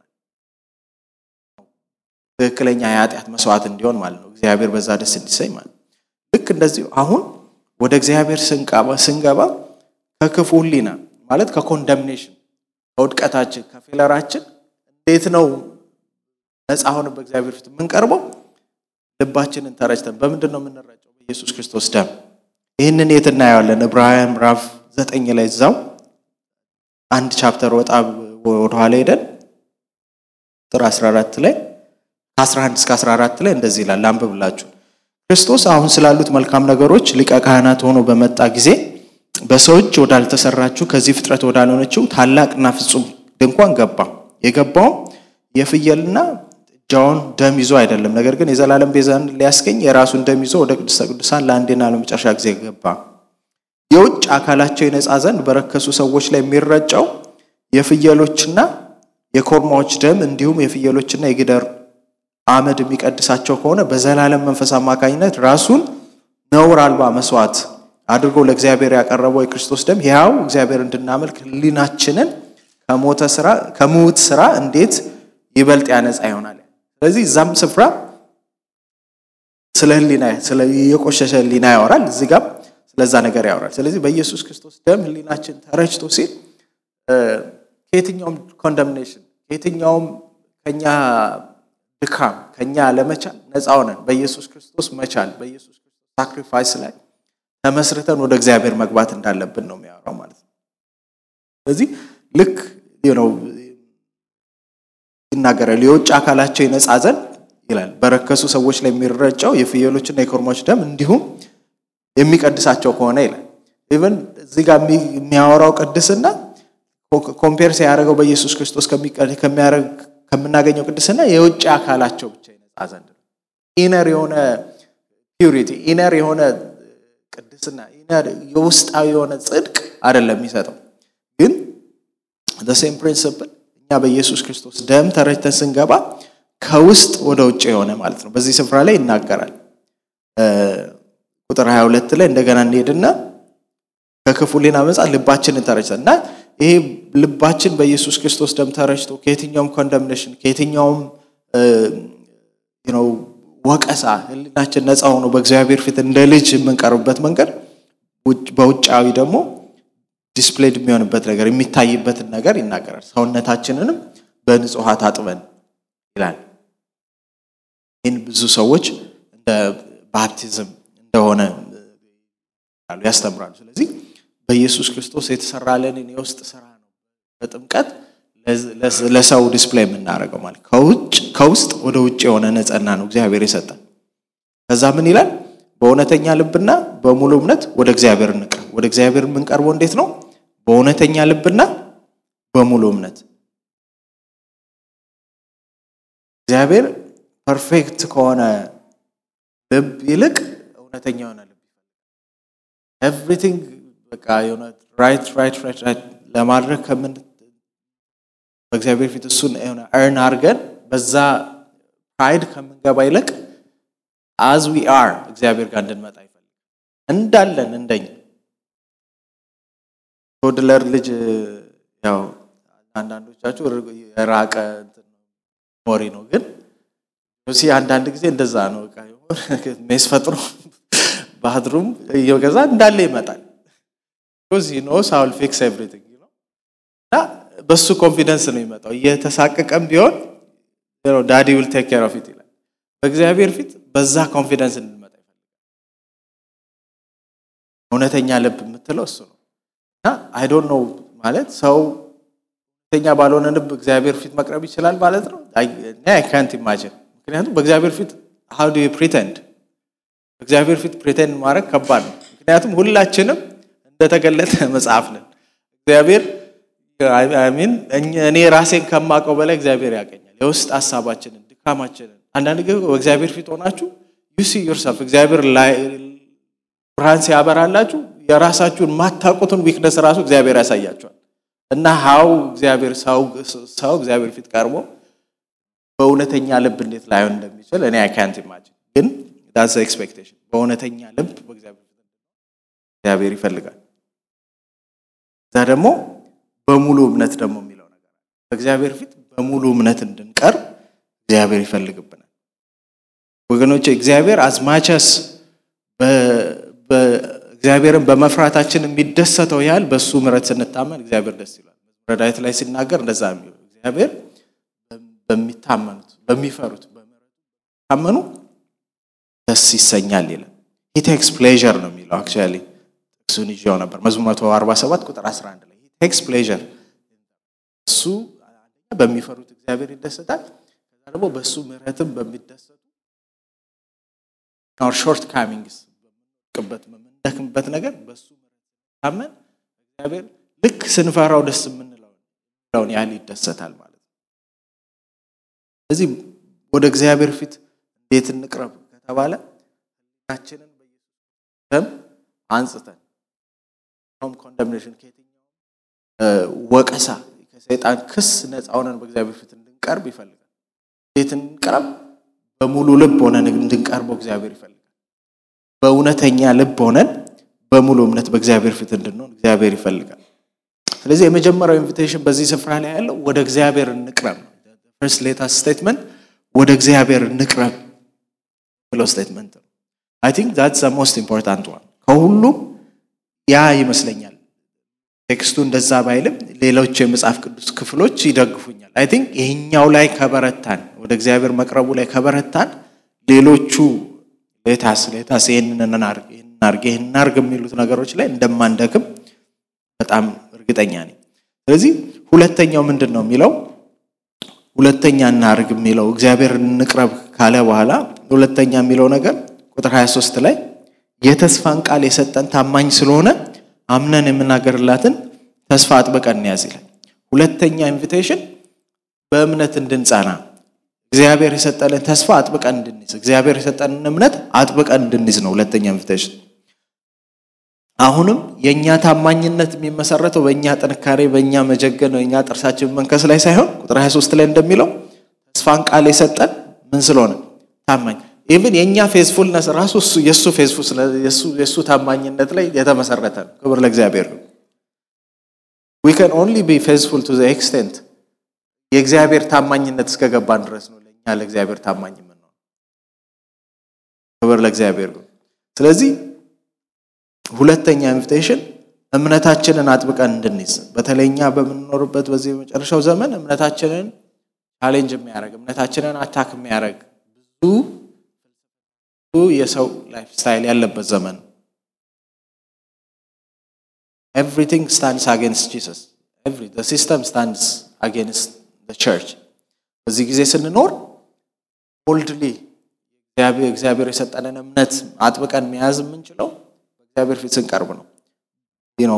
ትክክለኛ የኃጢአት መስዋዕት እንዲሆን ማለት ነው። እግዚአብሔር በዛ ደስ እንዲሰኝ ማለት ነው። ልክ እንደዚሁ አሁን ወደ እግዚአብሔር ስንገባ ከክፉ ሕሊና ማለት ከኮንደምኔሽን ከውድቀታችን ከፌለራችን እንዴት ነው ነፃ ሆነ በእግዚአብሔር ፊት የምንቀርበው? ልባችንን ተረጭተን በምንድን ነው የምንረጨው? በኢየሱስ ክርስቶስ ደም። ይህንን የት እናየዋለን? ዕብራውያን ምዕራፍ ዘጠኝ ላይ እዛው አንድ ቻፕተር ወጣ ወደኋላ ሄደን ቁጥር 14 ላይ ከ11 እስከ 14 ላይ እንደዚህ ይላል። አንብብላችሁ ክርስቶስ አሁን ስላሉት መልካም ነገሮች ሊቀ ካህናት ሆኖ በመጣ ጊዜ በሰው እጅ ወዳልተሰራችው ከዚህ ፍጥረት ወዳልሆነችው ታላቅና ፍጹም ድንኳን ገባ። የገባውም የፍየልና ጥጃውን ደም ይዞ አይደለም፣ ነገር ግን የዘላለም ቤዛን ሊያስገኝ የራሱን ደም ይዞ ወደ ቅድስተ ቅዱሳን ለአንዴና ለመጨረሻ ጊዜ ገባ። የውጭ አካላቸው የነጻ ዘንድ በረከሱ ሰዎች ላይ የሚረጨው የፍየሎችና የኮርማዎች ደም እንዲሁም የፍየሎችና የጊደር አመድ የሚቀድሳቸው ከሆነ በዘላለም መንፈስ አማካኝነት ራሱን ነውር አልባ መስዋዕት አድርጎ ለእግዚአብሔር ያቀረበው የክርስቶስ ደም ሕያው እግዚአብሔር እንድናመልክ ሕሊናችንን ከሞተ ስራ ከሙት ስራ እንዴት ይበልጥ ያነጻ ይሆናል። ስለዚህ እዛም ስፍራ ስለ ህሊና ስለ የቆሸሸ ህሊና ያወራል። እዚህ ጋር ስለዛ ነገር ያወራል። ስለዚህ በኢየሱስ ክርስቶስ ደም ህሊናችን ተረጭቶ ሲል ከየትኛውም ኮንደምኔሽን ከየትኛውም ከኛ ድካም ከኛ ለመቻል ነፃ ሆነን በኢየሱስ ክርስቶስ መቻል በኢየሱስ ክርስቶስ ሳክሪፋይስ ላይ ተመስርተን ወደ እግዚአብሔር መግባት እንዳለብን ነው የሚያወራው ማለት ነው። ስለዚህ ልክ ነው ይናገራል። የውጭ አካላቸው ይነጻ ዘንድ ይላል። በረከሱ ሰዎች ላይ የሚረጨው የፍየሎችና የኮርማዎች ደም እንዲሁም የሚቀድሳቸው ከሆነ ይላል። ኢቨን እዚህ ጋር የሚያወራው ቅድስና ኮምፔር ሲያደርገው በኢየሱስ ክርስቶስ ከምናገኘው ቅድስና የውጭ አካላቸው ብቻ ይነጻ ዘንድ ነው። ኢነር የሆነ ፒዩሪቲ ኢነር የሆነ ቅድስና ኢነር የውስጣዊ የሆነ ጽድቅ አይደለም የሚሰጠው ግን ሴም ፕሪንስፕል እኛ በኢየሱስ ክርስቶስ ደም ተረጭተን ስንገባ ከውስጥ ወደ ውጭ የሆነ ማለት ነው። በዚህ ስፍራ ላይ ይናገራል። ቁጥር 22 ላይ እንደገና እንሄድና ከክፉ ሌና መጻ ልባችንን ተረጭተን እና ይሄ ልባችን በኢየሱስ ክርስቶስ ደም ተረጭቶ ከየትኛውም ኮንደምኔሽን ከየትኛውም ወቀሳ ህሊናችን ነፃ ሆኖ በእግዚአብሔር ፊት እንደ ልጅ የምንቀርብበት መንገድ በውጫዊ ደግሞ ዲስፕሌድ የሚሆንበት ነገር የሚታይበትን ነገር ይናገራል። ሰውነታችንንም በንጹህ ውሃ ታጥበን ይላል። ይህን ብዙ ሰዎች እንደ ባፕቲዝም እንደሆነ ያስተምራሉ። ስለዚህ በኢየሱስ ክርስቶስ የተሰራልንን የውስጥ ስራ ነው በጥምቀት ለሰው ዲስፕሌይ የምናደርገው ማለት ከውስጥ ወደ ውጭ የሆነ ነጸና ነው እግዚአብሔር የሰጠን። ከዛ ምን ይላል? በእውነተኛ ልብና በሙሉ እምነት ወደ እግዚአብሔር እንቅረብ። ወደ እግዚአብሔር የምንቀርበው እንዴት ነው? በእውነተኛ ልብና በሙሉ እምነት። እግዚአብሔር ፐርፌክት ከሆነ ልብ ይልቅ እውነተኛ የሆነ ልብ ይፈልጋል። ኤቭሪቲንግ በቃ የሆነ ራይት ራይት ራይት ራይት ለማድረግ ከምን በእግዚአብሔር ፊት እሱን የሆነ እርን አድርገን በዛ ፕራይድ ከምንገባ ይልቅ አዝ ዊ አር እግዚአብሔር ጋር እንድንመጣ ይፈልጋል። እንዳለን እንደኛ ቶድለር ልጅ ያው አንዳንዶቻችሁ የራቀ ሞሪ ነው፣ ግን ሲ አንዳንድ ጊዜ እንደዛ ነው። ሜስ ፈጥሮ ባትሩም እየገዛ እንዳለ ይመጣል። ኖ ሳውል ፊክስ ኤቭሪቲንግ እና በሱ ኮንፊደንስ ነው የሚመጣው። እየተሳቀቀም ቢሆን ዳዲ ዊል ቴክ ኬር ኦፍ ኢት ይላል። በእግዚአብሔር ፊት በዛ ኮንፊደንስ እንድንመጣ ይፈልጋል። እውነተኛ ልብ የምትለው እሱ ነው እና አይ ዶንት ኖ ማለት ሰው እውነተኛ ባልሆነ ልብ እግዚአብሔር ፊት መቅረብ ይችላል ማለት ነው። አይ ካንት ኢማጂን። ምክንያቱም በእግዚአብሔር ፊት ሃው ዱ ዩ ፕሪተንድ በእግዚአብሔር ፊት ፕሪተንድ ማድረግ ከባድ ነው። ምክንያቱም ሁላችንም እንደተገለጠ መጽሐፍ ነን። እግዚአብሔር ሚን እኔ ራሴን ከማውቀው በላይ እግዚአብሔር ያቀኛል። የውስጥ ሀሳባችንን፣ ድካማችንን አንዳንድ ጊዜ በእግዚአብሔር ፊት ሆናችሁ ዩሲ ዮርሰልፍ እግዚአብሔር ብርሃን ሲያበራላችሁ የራሳችሁን ማታውቁትን ዊክነስ ራሱ እግዚአብሔር ያሳያቸዋል። እና ሀው እግዚአብሔር ሰው እግዚአብሔር ፊት ቀርቦ በእውነተኛ ልብ እንዴት ላይሆን እንደሚችል እኔ አይ ካንት ኢማጂን። ግን ዳስ ኤክስፔክቴሽን በእውነተኛ ልብ በእግዚአብሔር ፊት እግዚአብሔር ይፈልጋል። እዛ ደግሞ በሙሉ እምነት ደግሞ የሚለው ነገር በእግዚአብሔር ፊት በሙሉ እምነት እንድንቀርብ እግዚአብሔር ይፈልግብናል። ወገኖች እግዚአብሔር አዝማቸስ እግዚአብሔርን በመፍራታችን የሚደሰተው ያህል በእሱ ምሕረት ስንታመን እግዚአብሔር ደስ ይላል። መዝሙረ ዳዊት ላይ ሲናገር እንደዛ የሚለው እግዚአብሔር በሚታመኑት በሚፈሩት በሚታመኑ ደስ ይሰኛል ይላል። ሂ ቴክስ ፕሌዥር ነው የሚለው አክቹዋሊ ጥቅሱን ይዤው ነበር መዝሙር 147 ቁጥር 11 ላይ ቴክስ ፕሌዥር እሱ በሚፈሩት እግዚአብሔር ይደሰታል። ከዛ ደግሞ በእሱ ምሕረትም በሚደሰቱ ኦር ሾርት ካሚንግስ በምንወድቅበት በምንደክምበት ነገር በእሱ ታመን እግዚአብሔር ልክ ስንፈራው ደስ የምንለውን ያህል ይደሰታል ማለት ነው። ስለዚህ ወደ እግዚአብሔር ፊት እንዴት እንቅረብ ከተባለ ሕሊናችንን በኢየሱስ ደም አንጽተን ም ኮንደምኔሽን ከየትኛውም ወቀሳ ከሰይጣን ክስ ነፃ ሆነን በእግዚአብሔር ፊት እንድንቀርብ ይፈልጋል። እንዴት እንቅረብ? በሙሉ ልብ ሆነን እንድንቀርበው እግዚአብሔር ይፈልጋል። በእውነተኛ ልብ ሆነን በሙሉ እምነት በእግዚአብሔር ፊት እንድንሆን እግዚአብሔር ይፈልጋል። ስለዚህ የመጀመሪያው ኢንቪቴሽን በዚህ ስፍራ ላይ ያለው ወደ እግዚአብሔር እንቅረብ ነው። ፈርስት ሌተስት ስቴትመንት ወደ እግዚአብሔር እንቅረብ ብለው ስቴትመንት ነው። አይ ቲንክ ዛትስ ዘ ሞስት ኢምፖርታንት ዋን ከሁሉም ያ ይመስለኛል። ቴክስቱ እንደዛ ባይልም ሌሎች የመጽሐፍ ቅዱስ ክፍሎች ይደግፉኛል። አይ ቲንክ ይህኛው ላይ ከበረታን፣ ወደ እግዚአብሔር መቅረቡ ላይ ከበረታን ሌሎቹ ሌታስ ሌታስ ይህንን እናርግ ይህን እናርግ የሚሉት ነገሮች ላይ እንደማንደክም በጣም እርግጠኛ ነኝ። ስለዚህ ሁለተኛው ምንድን ነው የሚለው ሁለተኛ እናርግ የሚለው እግዚአብሔር እንቅረብ ካለ በኋላ ሁለተኛ የሚለው ነገር ቁጥር 23 ላይ የተስፋን ቃል የሰጠን ታማኝ ስለሆነ አምነን የምናገርላትን ተስፋ አጥብቀን እንያዝ ይላል። ሁለተኛ ኢንቪቴሽን በእምነት እንድንጸና እግዚአብሔር የሰጠንን ተስፋ አጥብቀን እንድንይዝ እግዚአብሔር የሰጠንን እምነት አጥብቀን እንድንይዝ ነው ሁለተኛ ኢንቪቴሽን። አሁንም የእኛ ታማኝነት የሚመሰረተው በእኛ ጥንካሬ፣ በእኛ መጀገን፣ በእኛ ጥርሳችን መንከስ ላይ ሳይሆን ቁጥር 23 ላይ እንደሚለው ተስፋን ቃል የሰጠን ምን ስለሆነ ታማኝ ኢቭን የእኛ ፌዝፉልነስ ራሱ የእሱ የእሱ ታማኝነት ላይ የተመሰረተ ነው። ክብር ለእግዚአብሔር ነው። ዊ ካን ኦንሊ ቢ ፌዝፉል ቱ ዘ ኤክስቴንት የእግዚአብሔር ታማኝነት እስከገባን ድረስ ነው ለእኛ ለእግዚአብሔር ታማኝ የምንሆነው። ክብር ለእግዚአብሔር ነው። ስለዚህ ሁለተኛ ኢንቪቴሽን እምነታችንን አጥብቀን እንድንይዝ በተለይ እኛ በምንኖርበት በዚህ በመጨረሻው ዘመን እምነታችንን ቻሌንጅ የሚያደርግ እምነታችንን አታክ የሚያደርግ ብዙ የሰው ላይፍ ስታይል ያለበት ዘመን ነው። ኤቭሪቲንግ ስታንድስ አጌንስት ጂሰስ ሲስተም ስታንድስ አጌንስት ቸርች። በዚህ ጊዜ ስንኖር ቦልድሊ እግዚአብሔር የሰጠንን እምነት አጥብቀን መያዝ የምንችለው በእግዚአብሔር ፊት ስንቀርብ ነው። ነው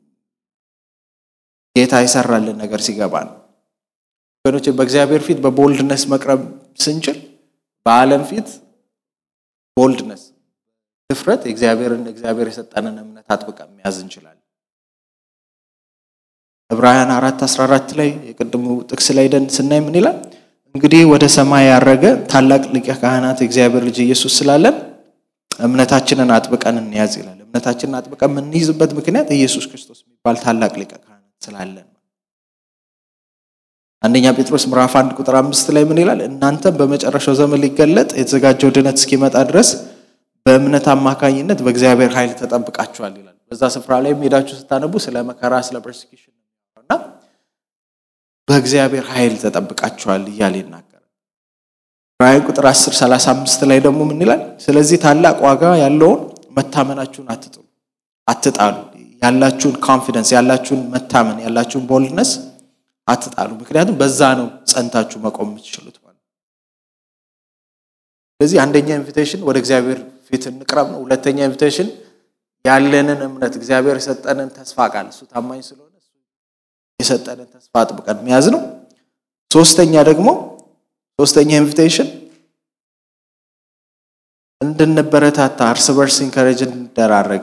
ጌታ የሰራልን ነገር ሲገባ ነው። ወገኖች በእግዚአብሔር ፊት በቦልድነስ መቅረብ ስንችል በዓለም ፊት ቦልድነስ ድፍረት እግዚአብሔርን እግዚአብሔር የሰጠንን እምነት አጥብቀን መያዝ እንችላለን። ዕብራውያን አራት አስራ አራት ላይ የቅድሙ ጥቅስ ላይ ደን ስናይ ምን ይላል? እንግዲህ ወደ ሰማይ ያረገ ታላቅ ሊቀ ካህናት የእግዚአብሔር ልጅ ኢየሱስ ስላለን እምነታችንን አጥብቀን እንያዝ ይላል። እምነታችንን አጥብቀን የምንይዝበት ምክንያት ኢየሱስ ክርስቶስ የሚባል ታላቅ ሊቀ ካህናት ስላለን አንደኛ ጴጥሮስ ምዕራፍ አንድ ቁጥር አምስት ላይ ምን ይላል? እናንተም በመጨረሻው ዘመን ሊገለጥ የተዘጋጀው ድነት እስኪመጣ ድረስ በእምነት አማካኝነት በእግዚአብሔር ኃይል ተጠብቃችኋል ይላል። በዛ ስፍራ ላይ ሄዳችሁ ስታነቡ ስለ መከራ፣ ስለ ፐርሲኪሽን እና በእግዚአብሔር ኃይል ተጠብቃችኋል እያለ ይናገራል። ራእይ ቁጥር 10 35 ላይ ደግሞ ምን ይላል? ስለዚህ ታላቅ ዋጋ ያለውን መታመናችሁን አትጥሉ አትጣሉ። ያላችሁን ኮንፊደንስ፣ ያላችሁን መታመን፣ ያላችሁን ቦልድነስ አትጣሉ። ምክንያቱም በዛ ነው ጸንታችሁ መቆም የምትችሉት ማለት። ስለዚህ አንደኛ ኢንቪቴሽን ወደ እግዚአብሔር ፊት እንቅረብ ነው። ሁለተኛ ኢንቪቴሽን ያለንን እምነት እግዚአብሔር የሰጠንን ተስፋ ቃል እሱ ታማኝ ስለሆነ እሱ የሰጠንን ተስፋ አጥብቀን መያዝ ነው። ሶስተኛ ደግሞ ሶስተኛ ኢንቪቴሽን እንድንበረታታ እርስ በርስ ኢንከሬጅ እንደራረግ።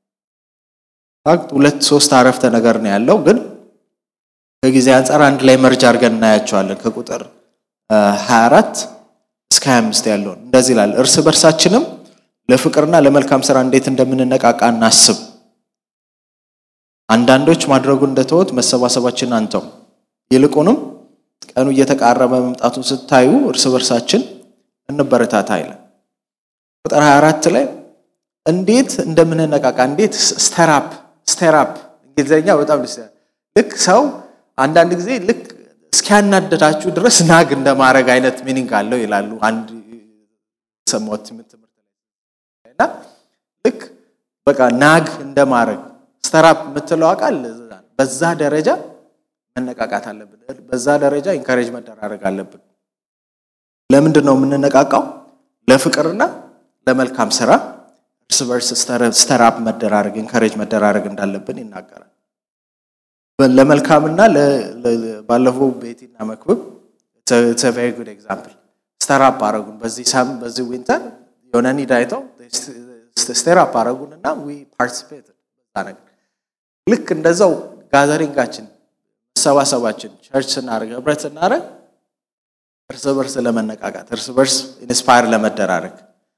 ሁለት ሶስት አረፍተ ነገር ነው ያለው ግን ከጊዜ አንጻር አንድ ላይ መርጅ አድርገን እናያቸዋለን። ከቁጥር 24 እስከ 25 ያለውን እንደዚህ ይላል። እርስ በርሳችንም ለፍቅርና ለመልካም ስራ እንዴት እንደምንነቃቃ እናስብ። አንዳንዶች ማድረጉን እንደተወት መሰባሰባችን አንተው፣ ይልቁንም ቀኑ እየተቃረበ መምጣቱን ስታዩ እርስ በርሳችን እንበረታታ ይላል። ቁጥር 24 ላይ እንዴት እንደምንነቃቃ እንዴት ስተራፕ ስተራፕ እንግሊዝኛ በጣም ደስ ልክ ሰው አንዳንድ ጊዜ ልክ እስኪያናደዳችሁ ድረስ ናግ እንደማድረግ አይነት ሚኒንግ አለው ይላሉ። አንድ ሰማሁት ትምህርት እና ልክ በቃ ናግ እንደማድረግ ስተራፕ የምትለው ቃል በዛ ደረጃ መነቃቃት አለብን። በዛ ደረጃ ኢንካሬጅ መደራረግ አለብን። ለምንድን ነው የምንነቃቃው? ለፍቅርና ለመልካም ስራ እርስ በርስ ስተራፕ መደራረግ ኢንካሬጅ መደራረግ እንዳለብን ይናገራል። ለመልካምና ባለፈው ቤቲና መክብብ ቬሪ ጉድ ኤግዛምፕል ስተራፕ አረጉን። በዚህ ሳም በዚህ ዊንተር የሆነ ኒድ አይተው ስተራፕ አረጉን እና ዊ ፓርቲሲፔት ነገር ልክ እንደዛው ጋዘሪንጋችን መሰባሰባችን ቸርች ስናደርግ ህብረት ስናደርግ እርስ በርስ ለመነቃቃት እርስ በርስ ኢንስፓየር ለመደራረግ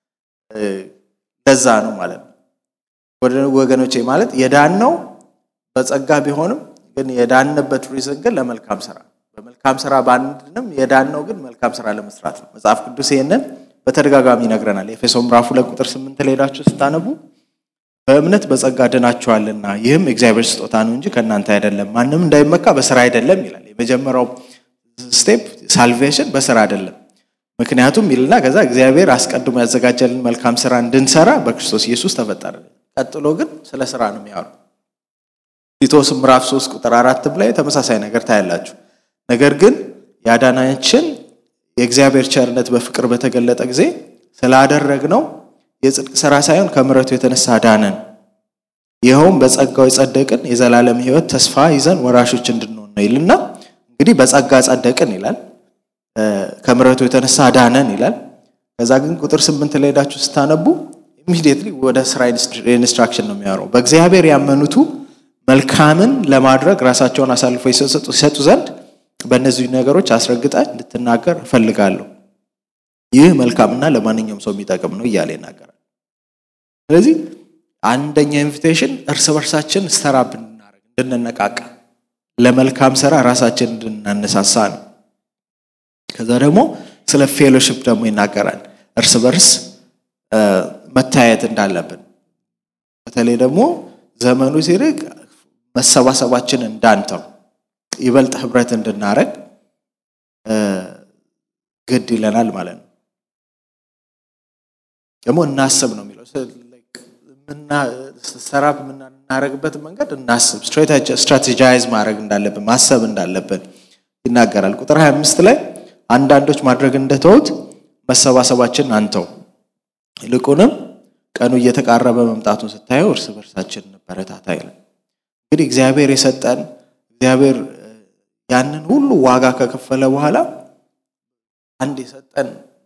ለዛ ነው ማለት ነው ወገኖቼ። ማለት የዳን ነው በጸጋ ቢሆንም ግን የዳንበት ሪዝን ግን ለመልካም ስራ በመልካም ስራ ባንድንም የዳን ነው ግን መልካም ስራ ለመስራት ነው። መጽሐፍ ቅዱስ ይህንን በተደጋጋሚ ይነግረናል። ኤፌሶ ምዕራፍ ሁለት ቁጥር ስምንት ላይ ሄዳችሁ ስታነቡ በእምነት በጸጋ ድናችኋልና ይህም የእግዚአብሔር ስጦታ ነው እንጂ ከእናንተ አይደለም፣ ማንም እንዳይመካ በስራ አይደለም ይላል። የመጀመሪያው ስቴፕ ሳልቬሽን በስራ አይደለም። ምክንያቱም ይልና ከዛ እግዚአብሔር አስቀድሞ ያዘጋጀልን መልካም ስራ እንድንሰራ በክርስቶስ ኢየሱስ ተፈጠረ። ቀጥሎ ግን ስለ ስራ ነው የሚያወሩ። ቲቶስ ምዕራፍ 3 ቁጥር አራትም ላይ ተመሳሳይ ነገር ታያላችሁ። ነገር ግን ያዳናችን የእግዚአብሔር ቸርነት በፍቅር በተገለጠ ጊዜ ስላደረግነው የጽድቅ ስራ ሳይሆን ከምሕረቱ የተነሳ ዳነን። ይኸውም በጸጋው የጸደቅን የዘላለም ሕይወት ተስፋ ይዘን ወራሾች እንድንሆን ነው ይልና እንግዲህ በጸጋ ጸደቅን ይላል። ከምሕረቱ የተነሳ ዳነን ይላል። ከዛ ግን ቁጥር ስምንት ላይ ሄዳችሁ ስታነቡ ኢሚዲየትሊ ወደ ስራ ኢንስትራክሽን ነው የሚያወራው። በእግዚአብሔር ያመኑቱ መልካምን ለማድረግ ራሳቸውን አሳልፎ ይሰጡ ዘንድ በእነዚህ ነገሮች አስረግጠ እንድትናገር እፈልጋለሁ። ይህ መልካምና ለማንኛውም ሰው የሚጠቅም ነው እያለ ይናገራል። ስለዚህ አንደኛ ኢንቪቴሽን እርስ በርሳችን ስተራብ እንድናደርግ እንድንነቃቃ፣ ለመልካም ስራ ራሳችን እንድናነሳሳ ነው። ከዛ ደግሞ ስለ ፌሎሽፕ ደግሞ ይናገራል። እርስ በርስ መታየት እንዳለብን በተለይ ደግሞ ዘመኑ ሲርቅ መሰባሰባችን እንዳንተው ይበልጥ ህብረት እንድናረግ ግድ ይለናል ማለት ነው። ደግሞ እናስብ ነው የሚለው ሰራብ የምናደርግበት መንገድ እናስብ፣ ስትራቴጃይዝ ማድረግ እንዳለብን ማሰብ እንዳለብን ይናገራል። ቁጥር 25 ላይ አንዳንዶች ማድረግ እንደተውት መሰባሰባችን አንተው፣ ይልቁንም ቀኑ እየተቃረበ መምጣቱን ስታየው እርስ በርሳችን እንበረታታ ይላል። እንግዲህ እግዚአብሔር የሰጠን እግዚአብሔር ያንን ሁሉ ዋጋ ከከፈለ በኋላ አንድ የሰጠን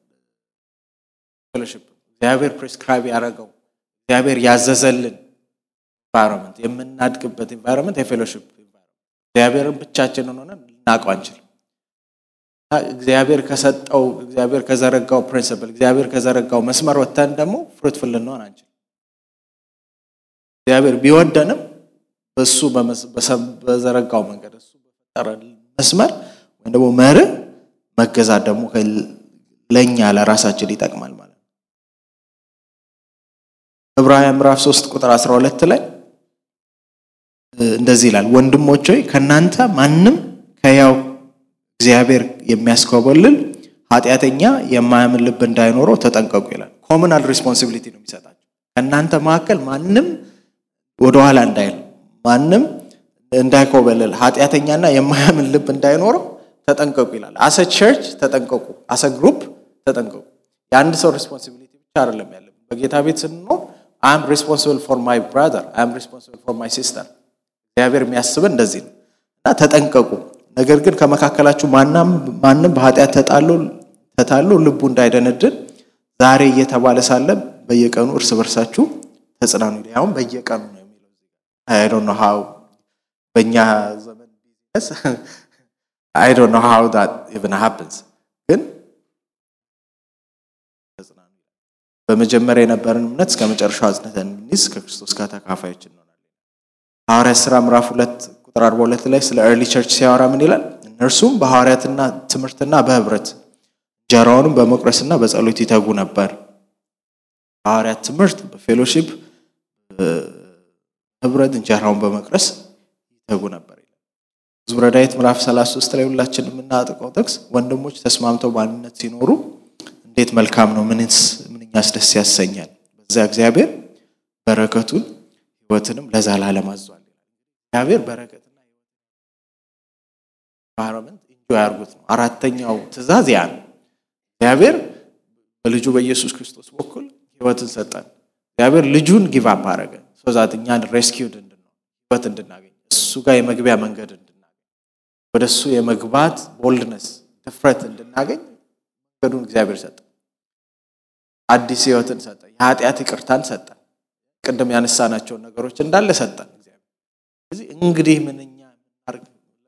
ፌሎሺፕ እግዚአብሔር ፕሬስክራይብ ያደረገው እግዚአብሔር ያዘዘልን ኤንቫይሮንመንት የምናድግበት ኤንቫይሮንመንት የፌሎሺፕ እግዚአብሔርን ብቻችንን ሆነን ልናውቀው አንችልም። እግዚአብሔር ከሰጠው እግዚአብሔር ከዘረጋው ፕሪንስፕል እግዚአብሔር ከዘረጋው መስመር ወጥተን ደግሞ ፍሩትፉል ልንሆን አንችልም። እግዚአብሔር ቢወደንም በሱ በዘረጋው መንገድ እሱ በፈጠረ መስመር ወይም ደግሞ መርህ መገዛት ደግሞ ለእኛ ለራሳችን ይጠቅማል ማለት ነው። ዕብራውያን ምዕራፍ 3 ቁጥር 12 ላይ እንደዚህ ይላል፣ ወንድሞች ሆይ ከእናንተ ማንም ከያው እግዚአብሔር የሚያስኮበልል ኃጢአተኛ የማያምን ልብ እንዳይኖረው ተጠንቀቁ ይላል። ኮሙናል ሪስፖንሲቢሊቲ ነው የሚሰጣቸው። ከእናንተ መካከል ማንም ወደኋላ እንዳይል ማንም እንዳይኮበልል ኃጢአተኛና የማያምን ልብ እንዳይኖረው ተጠንቀቁ ይላል። አሰ ቸርች ተጠንቀቁ፣ አሰ ግሩፕ ተጠንቀቁ። የአንድ ሰው ሪስፖንሲቢሊቲ ብቻ አይደለም ያለብን። በጌታ ቤት ስንኖር አም ሪስፖንሲብል ፎር ማይ ብራዘር አም ሪስፖንሲብል ፎር ማይ ሲስተር። እግዚአብሔር የሚያስብን እንደዚህ ነው እና ተጠንቀቁ። ነገር ግን ከመካከላችሁ ማንም በኃጢአት ተጣሎ ልቡ እንዳይደነድን ዛሬ እየተባለ ሳለ በየቀኑ እርስ በርሳችሁ ተጽናኑ። ያውም በየቀኑ ነው የሚለው አይ ዶንት ኖ ሃው በእኛ ዘመን ቢዝነስ አይ ዶንት ኖ ሃው ዳት ኢቭን ሃፕንስ ግን ተጽናኑ። በመጀመሪያ የነበረን እምነት እስከ መጨረሻው አጽንተን እንድንይዝ ከክርስቶስ ጋር ተካፋዮች እንሆናለን። ሐዋርያት ሥራ ምዕራፍ ሁለት ቁጥር 42 ላይ ስለ ኤርሊ ቸርች ሲያወራ ምን ይላል? እነርሱም በሐዋርያትና ትምህርትና በህብረት እንጀራውንም በመቁረስና በጸሎት ይተጉ ነበር። በሐዋርያት ትምህርት፣ በፌሎሺፕ ህብረት እንጀራውን በመቅረስ ይተጉ ነበር ይላል። መዝሙረ ዳዊት ምዕራፍ 33 ላይ ሁላችን የምናጥቀው ጥቅስ ወንድሞች ተስማምተው በአንድነት ሲኖሩ እንዴት መልካም ነው፣ ምንስ ምንኛስ ደስ ያሰኛል። በዚያ እግዚአብሔር በረከቱን ህይወትንም ለዘላለም አዟል። እግዚአብሔር በረከትና ኢንቫይሮንመንት ኢንጆይ ያርጉት ነው። አራተኛው ትእዛዝ ያ ነው። እግዚአብሔር በልጁ በኢየሱስ ክርስቶስ በኩል ህይወትን ሰጠን። እግዚአብሔር ልጁን ጊቭ አፕ አደረገ ሶዛት እኛን ሬስኪውድ እንድንሆን ህይወት እንድናገኝ እሱ ጋር የመግቢያ መንገድ እንድናገኝ ወደ እሱ የመግባት ቦልድነስ ድፍረት እንድናገኝ መንገዱን እግዚአብሔር ሰጠ። አዲስ ህይወትን ሰጠ። የኃጢአት ይቅርታን ሰጠ። ቅድም ያነሳናቸውን ነገሮች እንዳለ ሰጠን እግዚአብሔር። ስለዚህ እንግዲህ ምንኛ የምናርግ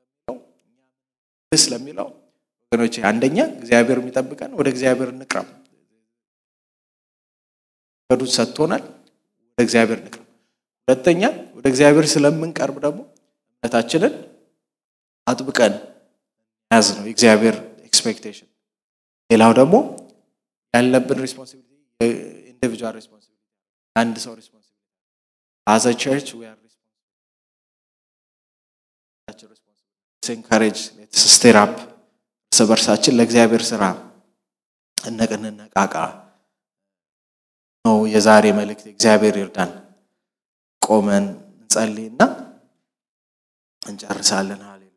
ለሚለው ስለሚለው ወገኖች አንደኛ እግዚአብሔር የሚጠብቀን ወደ እግዚአብሔር እንቅረብ። መንገዱን ሰጥቶናል። ወደ እግዚአብሔር እንቅረብ። ሁለተኛ ወደ እግዚአብሔር ስለምንቀርብ ደግሞ እምነታችንን አጥብቀን ያዝ ነው የእግዚአብሔር ኤክስፔክቴሽን። ሌላው ደግሞ ያለብን ሪስፖንሲቢሊቲ ኢንዲቪጁዋል ሪስፖንሲቢሊቲ አንድ ሰው ሪስፖንሲቢሊቲ አዘ ቸርች ዊ አር ኢንካሬጅ ስቴር አፕ እርስ በርሳችን ለእግዚአብሔር ስራ እነቅንነቃቃ ነው የዛሬ መልእክት። እግዚአብሔር ይርዳን። ቆመን እንጸልይና እንጨርሳለን። ሃሌሉያ